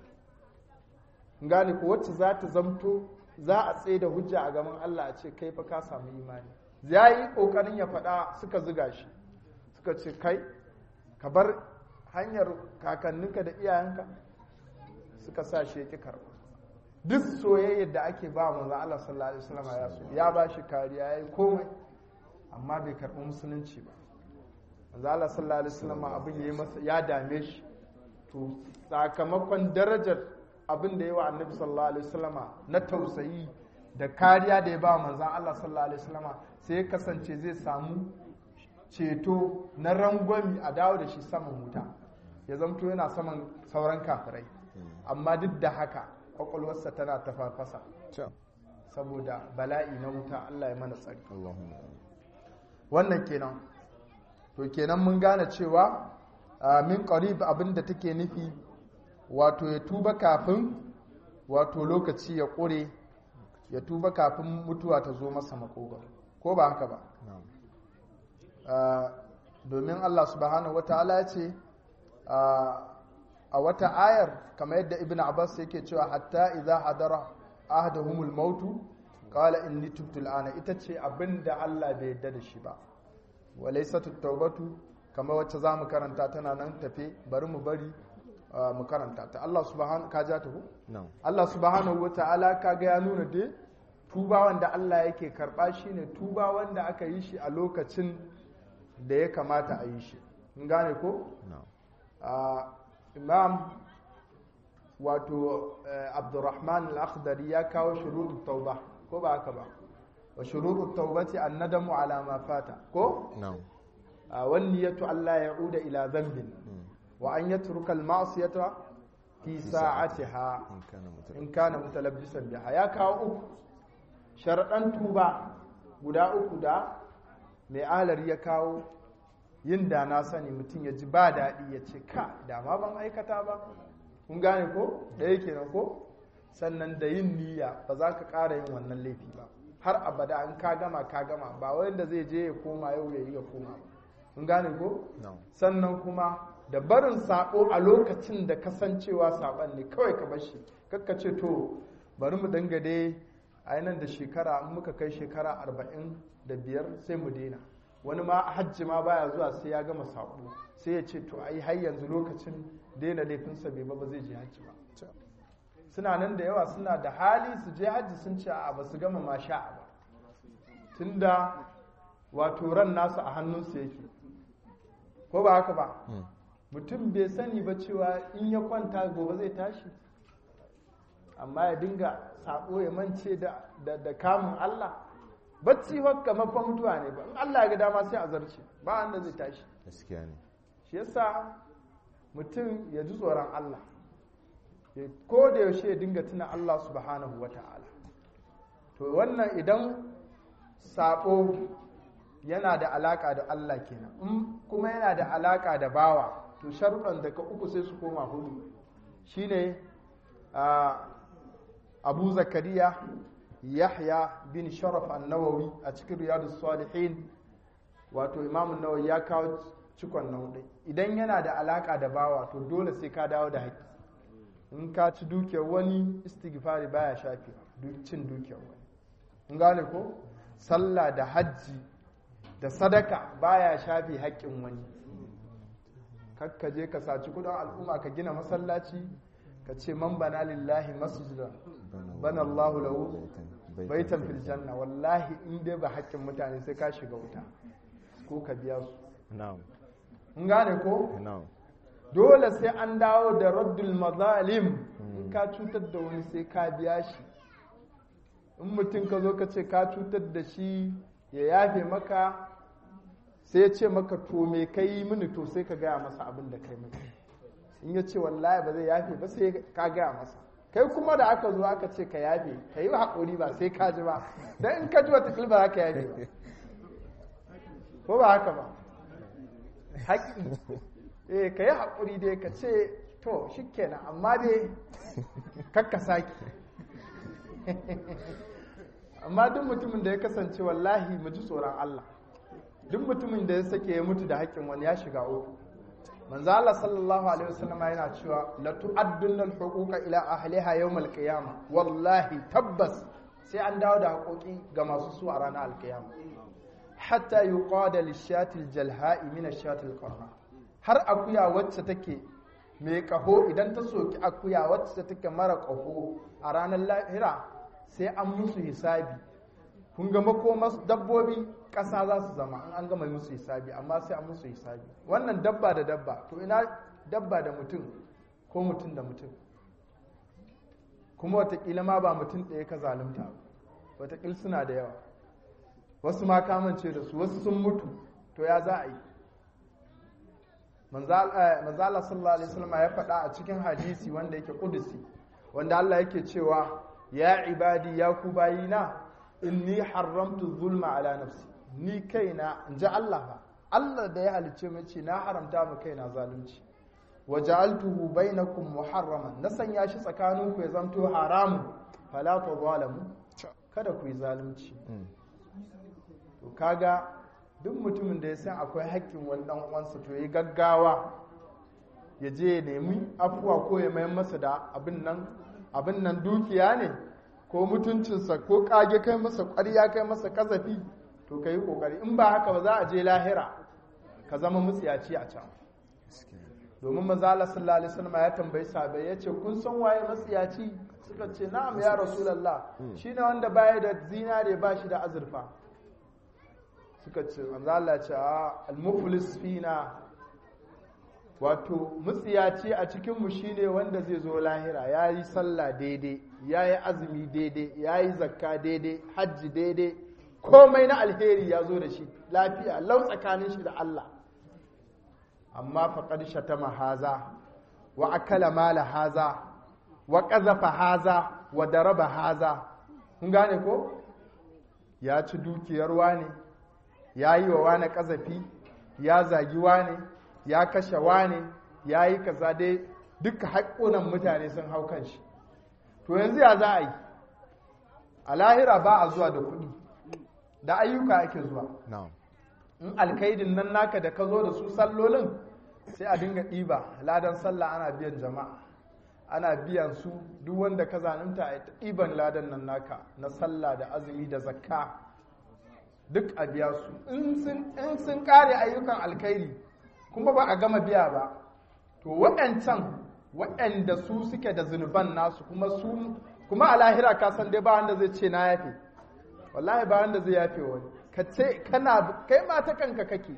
gane ko wacce za ta zamto za a tsaye da hujja a gaban Allah a ce kai fa ka samu imani ya yi ƙoƙarin ya faɗa suka ziga shi suka ce kai ka bar hanyar kakanninka da iyayenka suka sa shi ya ƙi karɓa duk soyayyar da ake ba manzo Allah sallallahu alaihi wasallam ya so ya ba shi kariya ya yi komai amma bai karɓi musulunci ba manzo Allah sallallahu alaihi wasallam abin ya masa ya dame shi to sakamakon darajar abin da ya wa annabi sallallahu alaihi wasallama na tausayi da kariya da ya ba manzan Allah sallallahu alaihi wasallama sai ya kasance zai samu ceto na rangwami a dawo da shi saman wuta ya zamto yana saman sauran kafirai amma duk da haka kwakwalwarsa tana ta farfasa saboda bala'i na wuta Allah ya mana tsari Allahumma wannan kenan to kenan mun gane cewa a, min qarib abinda take nufi wato ya tuba kafin wato lokaci ya ƙure ya tuba kafin mutuwa ta zo masa makogar ko ba haka ba na'am Uh, domin Allah subhanahu wataala ya ce uh, a wata ayar kamar yadda ibn abbas yake cewa hatta idza hadara ahaduhumul mautu qala inni tubtu al'ana ita ce abinda Allah bai yarda da shi ba wa laysat at-taubatu kamar wacce zamu karanta tana nan tafe bari mu bari uh, mu karanta ta Allah subhanahu ka ja ta ko na'am Allah subhanahu wa ta'ala kaga ya nuna dai tuba wanda Allah yake karba shi ne tuba wanda aka yi shi a lokacin da ya kamata a yi shi in gane ko na'am Ah, imam wato eh, abdurrahman al-akhdari ya kawo shurutut tauba ko ba haka ba wa shurutut taubati an-nadamu ala ma fata ko na'am Ah, wan niyatu alla ya'uda ila dhanbin wa an yatruka al-ma'siyata fi sa'atiha in kana mutum in kana mutalabbisan biha ya kawo uku sharaɗan tuba guda uku da mai alari ya kawo yin da na sani mutum ya ji ba daɗi ya ce ka da ma ban aikata ba kun gane ko ɗaya kenan ko sannan da yin niyya ba za ka ƙara yin wannan laifi ba har abada in ka gama ka gama ba wanda zai je ya koma yau ya yi ya koma ba kun gane ko na'am sannan kuma da barin sabo a lokacin da kasancewa saban ne kawai ka bar shi kakka ce to bari mu dinga dai a nan da shekara in muka kai shekara arba'in da biyar sai mu daina wani ma hajji ma baya zuwa sai ya gama sabo sai ya ce to ai har yanzu lokacin daina laifinsa bai ba ba zai je hajji ba suna nan da yawa suna da hali su je hajji sun ce a ba su gama ma sha'a ba tunda wato ran nasu a hannunsu yake ko ba haka ba Mm. mutum bai sani ba cewa in ya kwanta gobe zai tashi amma ya dinga sabo ya mance da, da, da kamun Allah bacci haka mafa mutuwa ne ba in Allah ya ga dama sai a zarce ba wanda zai tashi gaskiya ne shi yasa mutum ya ji tsoron Allah ya- ko da yaushe ya dinga tuna Allah subhanahu wa ta'ala to wannan idan sabo yana da alaka da Allah kenan in kuma yana da alaka da bawa to sharuɗan daga uku sai su koma hudu shine a abu zakariya yahya bin sharaf an-nawawi a cikin riyadus salihin wato imamun nawawi ya kawo cikon na hudu idan yana da alaka da bawa to dole sai ka dawo da haƙƙi in ka ci dukiyar wani istighfari baya shafi duk cin dukiyar wani in gane ko sallah da hajji da sadaka baya shafi haƙƙin wani kakka je ka saci kudin al'umma ka gina masallaci ka ce man bana lillahi masjidan bana Allahu lahu baitan fil janna wallahi in dai ba haƙƙin mutane sai ka shiga wuta ko ka biya su na'am in gane ko na'am dole sai an dawo da raddul mazalim in ka cutar da wani sai ka biya shi in mutum ka zo ka ce ka cutar da shi ya yafe maka sai ya ce maka to me ka yi mini to sai ka gaya masa abin da kai mini in ya ce wallahi ba zai yafe ba sai ka gaya masa kai kuma da aka zo aka ce ka yafe ka yi haƙuri ba sai ka ji ba don in ka ji wata ba za ka yafe ba ko ba haka ba haƙƙi eh ka yi haƙuri dai ka ce to shi kenan amma dai kakka sake amma duk mutumin da ya kasance wallahi mu ji tsoron Allah duk mutumin da ya sake ya mutu da haƙƙin wani ya shiga uku manzo Allah sallallahu alaihi wasallam yana cewa la tu'addunna al-huquqa ila ahliha yawm al-qiyamah wallahi tabbas sai an dawo da haƙoƙi ga masu su a ranar al-qiyamah hatta yuqada lish-shati al-jalha'i min ash-shati al-qarra har akuya wacce take mai kaho idan ta soki akuya wacce take mara kaho a ranar lahira sai an musu hisabi kun ga makomas dabbobi ƙasa za su zama in an gama musu hisabi amma sai an musu hisabi wannan dabba da dabba to ina dabba da mutum ko mutum da mutum kuma watakila ma ba mutum ɗaya ka zalunta ba watakila suna da yawa wasu ma kamance da su wasu sun mutu to ya za a yi manzala sallallahu alaihi wasallam ya faɗa a cikin hadisi wanda yake kudusi wanda Allah yake cewa ya ibadi ya ku bayina inni haramtu zulma ala nafsi ni kaina in ji Allah ba Allah da ya halicce mu ce na haramta mu kaina zalunci wa ja'altuhu bainakum muharraman na sanya shi tsakaninku ya zanto haramun fala tadhalamu kada ku yi zalunci to kaga duk mutumin da ya san akwai haƙƙin wani dan uwansa to yi gaggawa ya je ya nemi afuwa ko ya mayar masa da abin nan abin nan dukiya ne ko mutuncinsa ko kage kai masa ƙwarya kai masa kazafi to ka yi ƙoƙari in ba haka ba za a je lahira ka zama mutsiyaci a can domin maza Allah sallallahu alaihi wasallam ya tambayi sahabbai ya ce kun san waye matsiyaci suka ce na'am ya rasulullah shine wanda baya da zinare ba shi da azurfa suka ce manzo Allah ya ce a al-muflis fina wato mutsiyaci a cikinmu shine wanda zai zo lahira ya yi sallah daidai ya yi azumi daidai ya yi zakka daidai hajji daidai komai na alheri ya zo da shi lafiya lau tsakanin shi da Allah amma faƙar shatama haza wa akala mala haza wa ƙazafa haza wa daraba haza kun gane ko ya ci dukiyar wane ya yi wa wane ƙazafi ya zagi wane ya kashe wane ya yi kaza dai duka haƙƙunan mutane sun hau kan shi to yanzu ya za a yi a lahira ba a zuwa da kuɗi da ayyuka ake zuwa in alkaidin nan naka da ka zo da su sallolin sai a dinga ɗiba ladan sallah ana biyan jama'a ana biyan su duk wanda ka zanunta a ɗiban ladan nan naka na sallah da azumi da zakka duk a biya su in sun ƙare ayyukan alkairi kuma ba a gama biya ba to waɗancan waɗanda su suke da zunuban nasu kuma su kuma a lahira ka san dai ba wanda zai ce na yafe wallahi ba wanda zai yafe wani ka ce kana kai ma ta kanka kake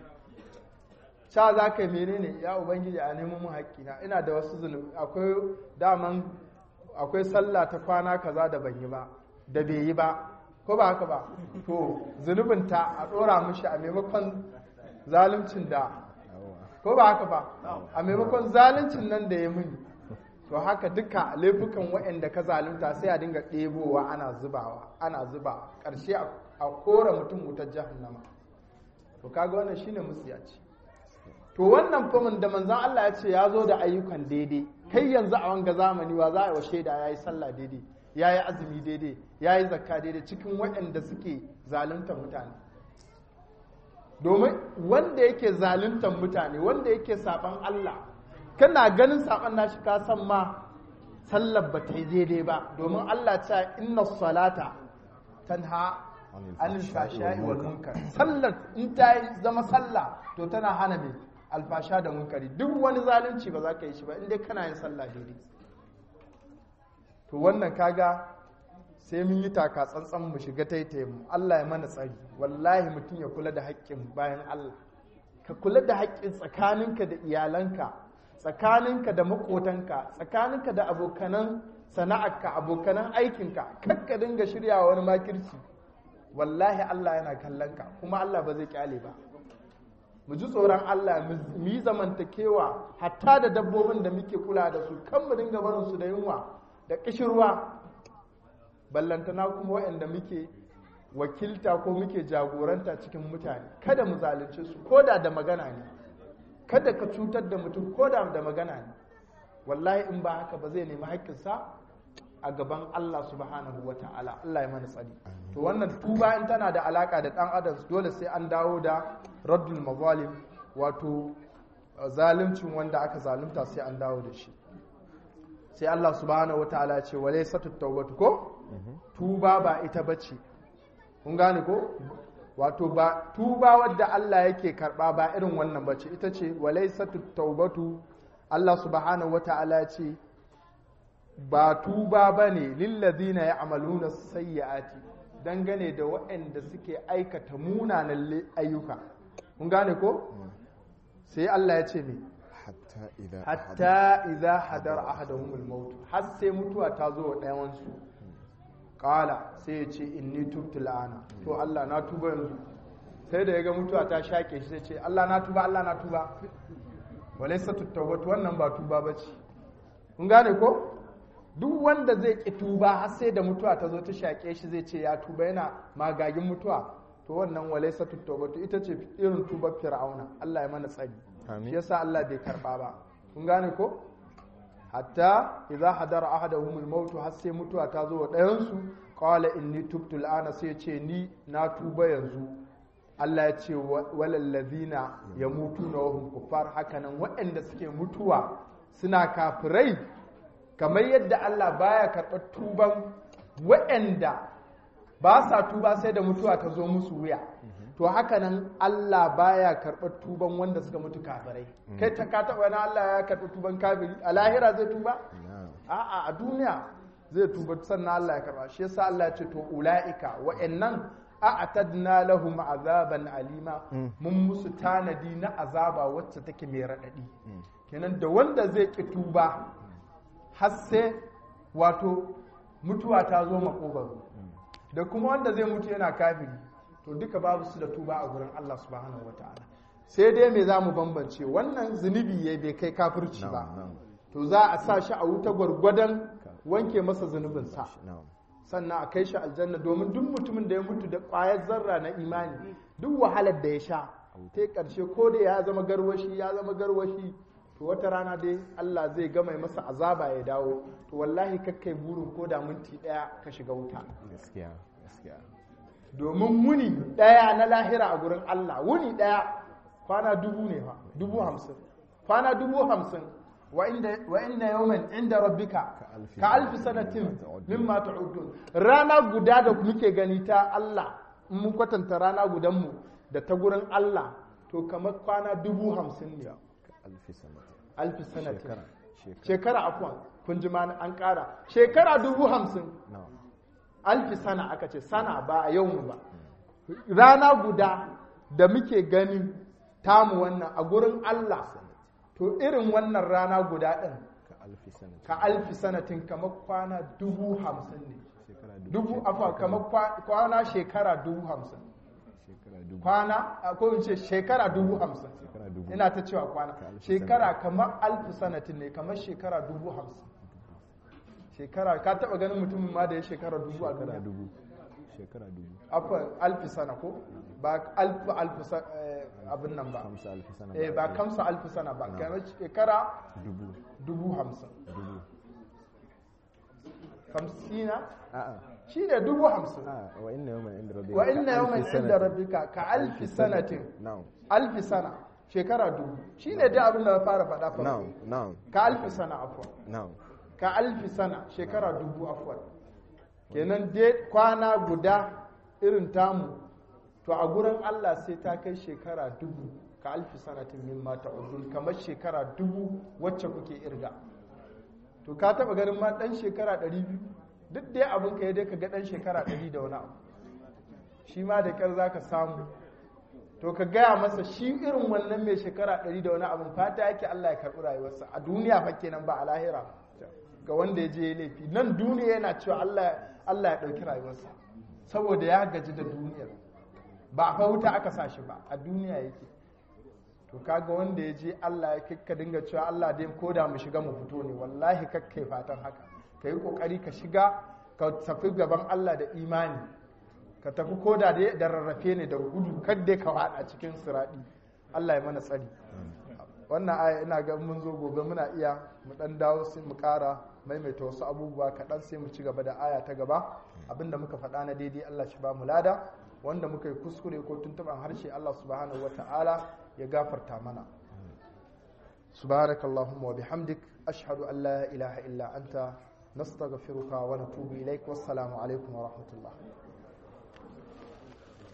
sha za ka yi menene ya ubangiji a nemo mun haƙƙina ina da wasu zunubi akwai daman akwai sallah ta kwana kaza da ban yi ba da bai yi ba ko ba haka ba to zunubinta a ɗora mishi a maimakon zaluncin da ko ba haka ba a maimakon zaluncin nan da ya muni to haka duka laifukan waɗanda ka zalunta sai a dinga ɗebowa ana zubawa ana zuba ƙarshe a kora mutum wutar jahannama to kaga wannan shine musiyaci to wannan famin da manzan Allah ya ce ya zo da ayyukan daidai kai yanzu a wanga zamani wa za a yi wa shaida ya yi sallah daidai ya yi azumi daidai ya yi zakka daidai cikin waɗanda suke zaluntar mutane domin wanda yake zaluntar mutane wanda yake saban Allah kana ganin saban nashi ka san ma sallar ba ta yi daidai ba domin Allah ta inna salata tanha anil fashai wal munkar sallar in ta zama sallah to tana hana mai alfasha da munkari duk wani zalunci ba za ka yi shi ba inda kana yin sallah daidai to wannan kaga sai mun yi taka tsantsan mu shiga taitaye mu Allah ya mana tsari wallahi mutum ya kula da haƙƙin bayan Allah ka kula da haƙƙin tsakaninka da iyalanka tsakaninka da makotanka tsakaninka da abokanan sana'arka abokanan aikinka kakka dinga shiryawa wani makirci wallahi Allah yana kallon ka kuma Allah ba zai kyale ba mu ji tsoron Allah mu yi zamantakewa hatta da dabbobin da muke kula da su kan mu dinga barin su da yunwa da kishirwa ballantana kuma waɗanda muke wakilta ko muke jagoranta cikin mutane kada mu zalunce su koda da magana ne kada ka cutar da mutum koda da magana ne wallahi in ba haka ba zai nemi haƙƙinsa a gaban Allah subhanahu wa ta'ala Allah ya mana tsari to wannan tuba in tana da alaka da dan adam dole sai an dawo da raddul mazalim wato zaluncin wanda aka zalunta sai an dawo da shi sai Allah subhanahu wa ta'ala ya ce walaysatu tawbatu ko tuba ba ita bace kun gane ko wato ba tuba wadda Allah yake karba ba irin wannan bace ita ce walaysatu tawbatu Allah subhanahu wa ta'ala ya ce ba tuba ba ne lillazina ya amaluna sayyati dangane da waɗanda suke aikata munanan ayyuka kun gane ko sai Allah ya ce me hatta idza hadar ahaduhumul maut har sai mutuwa ta zo wa ɗayan su qala sai ya ce inni tubtu la'ana to Allah na tuba yanzu sai da yaga mutuwa ta shake shi sai ce Allah na tuba Allah na tuba walaysa tawbatu wannan ba tuba bace kun gane ko duk wanda zai ki tuba har sai da mutuwa ta zo ta shaƙe shi zai ce ya tuba yana magagin mutuwa to wannan walaysa tubatu ita ce irin tubar fir'auna Allah ya mana tsari Amin. shi yasa Allah bai karba ba kun gane ko hatta idza hadara ahaduhum al-maut har sai mutuwa ta zo wa ɗayan su qala inni tubtu al-ana sai ce ni na tuba yanzu Allah ya ce walal ladina yamutuna wa hum kuffar hakanan waɗanda suke mutuwa suna kafirai kamar yadda Allah baya karɓar tuban waɗanda ba sa tuba sai da mutuwa ta zo musu wuya to haka nan Allah baya karɓar tuban wanda suka mutu kafirai kai ta ka taɓa na Allah ya karɓi tuban kafiri a lahira zai tuba na'am a'a a duniya zai tuba sannan Allah ya karɓa shi yasa Allah ya ce to ulaika wa'annan a'tadna lahum azaban alima mun musu tanadi na azaba wacce take mai raɗaɗi kenan da wanda zai ki tuba har sai wato mutuwa ta zo makogaro da kuma wanda zai mutu yana kafiri to duka babu su da tuba a gurin Allah subhanahu wataala sai dai me za mu bambance wannan zunubi ya bai kai kafirci ba na'am na'am to za a sa shi a wuta gwargwadon wanke masa zunubinsa na'am sannan a kai shi aljanna domin duk mutumin da ya mutu da ƙwayar zarra na imani duk wahalar da ya sha ta ƙarshe ko da ya zama garwashi ya zama garwashi to wata rana dai Allah zai gama masa azaba ya dawo to wallahi kakkai burin ko da minti ɗaya ka shiga wuta gaskiya gaskiya domin wuni ɗaya na lahira a gurin Allah wuni ɗaya kwana dubu ne fa dubu hamsin kwana dubu hamsin wa inda wa inna yawman inda rabbika alfi ka alfi sanatin mimma ta'udun rana guda da muke gani ta Allah in mun kwatanta rana gudan mu da ta gurin Allah to kamar kwana dubu hamsin ne alfi sanati alfi sanatin shekara shekara shekara afwan kun ji ma an ƙara shekara dubu hamsin na'am alfi sana aka ce sana ba a yau ba rana guda da muke gani tamu wannan a gurin Allah to irin wannan rana guda ɗin ka alfi sanati ka alfi sanatin kamar kwana dubu hamsin ne shekara dubu dubu afa kamar kwa- kwana shekara dubu hamsin shekara dubu kwana a ko in ce shekara dubu hamsin shekara dubu ina ta cewa kwana Ka alfi shekara kamar alfi sanatin ne kamar shekara dubu hamsin shekara ka taba ganin mutumin ma da ya shekara dubu a shekara duniya dubu shekara dubu akwai alfi sana ko ba alfi alfi sa- eh, abin nan ba hamsa alfi sana eh ba kamsa alfi sana ba kamar shekara dubu dubu hamsin dubu hamsina a'a shi ne dubu hamsin a'a wa inna yawman inda rabbika wa ka inna alfi yawman inda sanatin. rabbika ka alfi sanatin na'am alfi sana shekara dubu shi ne dai abin da na fara faɗa farko na'am na'am ka alfi sana afwan na'am ka alfi sana shekara dubu afwan kenan dai kwana guda irin tamu to a gurin Allah sai ta kai shekara dubu ka alfi sanatin min mata udun kamar shekara dubu wacce kuke irga to ka taba ganin ma dan shekara 200 duk dai abin ka dai ka ga dan shekara 100 da wani abu shi ma da kyar zaka samu to ka gaya masa shi irin wannan mai shekara 100 da wani abin fata yake Allah ya karɓi rayuwarsa a duniya fa kenan ba a lahira ga wanda ya je ya laifi nan duniya yana cewa Allah Allah ya ɗauki rayuwarsa saboda ya gaji da duniyar ba a fa wuta aka sa shi ba a duniya yake to kaga wanda ya je Allah ya kakka dinga cewa Allah dai ko da mu shiga mu fito ne wallahi kakkai fatan haka ka yi kokari ka shiga ka tafi gaban Allah da imani ka tafi ko da dai da rarrafe ne da gudu kadai ka wada cikin siradi Allah ya mana tsari wannan aya ina ga mun zo gobe muna iya mu dan dawo sai mu kara maimaita wasu abubuwa kaɗan sai mu ci gaba da aya ta gaba abinda muka faɗa na daidai Allah shi ba mu lada wanda muka yi kuskure ko tuntuɓan harshe Allah subhanahu wa ta'ala ya gafarta mana subhanakallahumma wa bihamdik ashhadu an la ilaha illa anta nastaghfiruka wa natubu ilaik wassalamu alaikum wa rahmatullah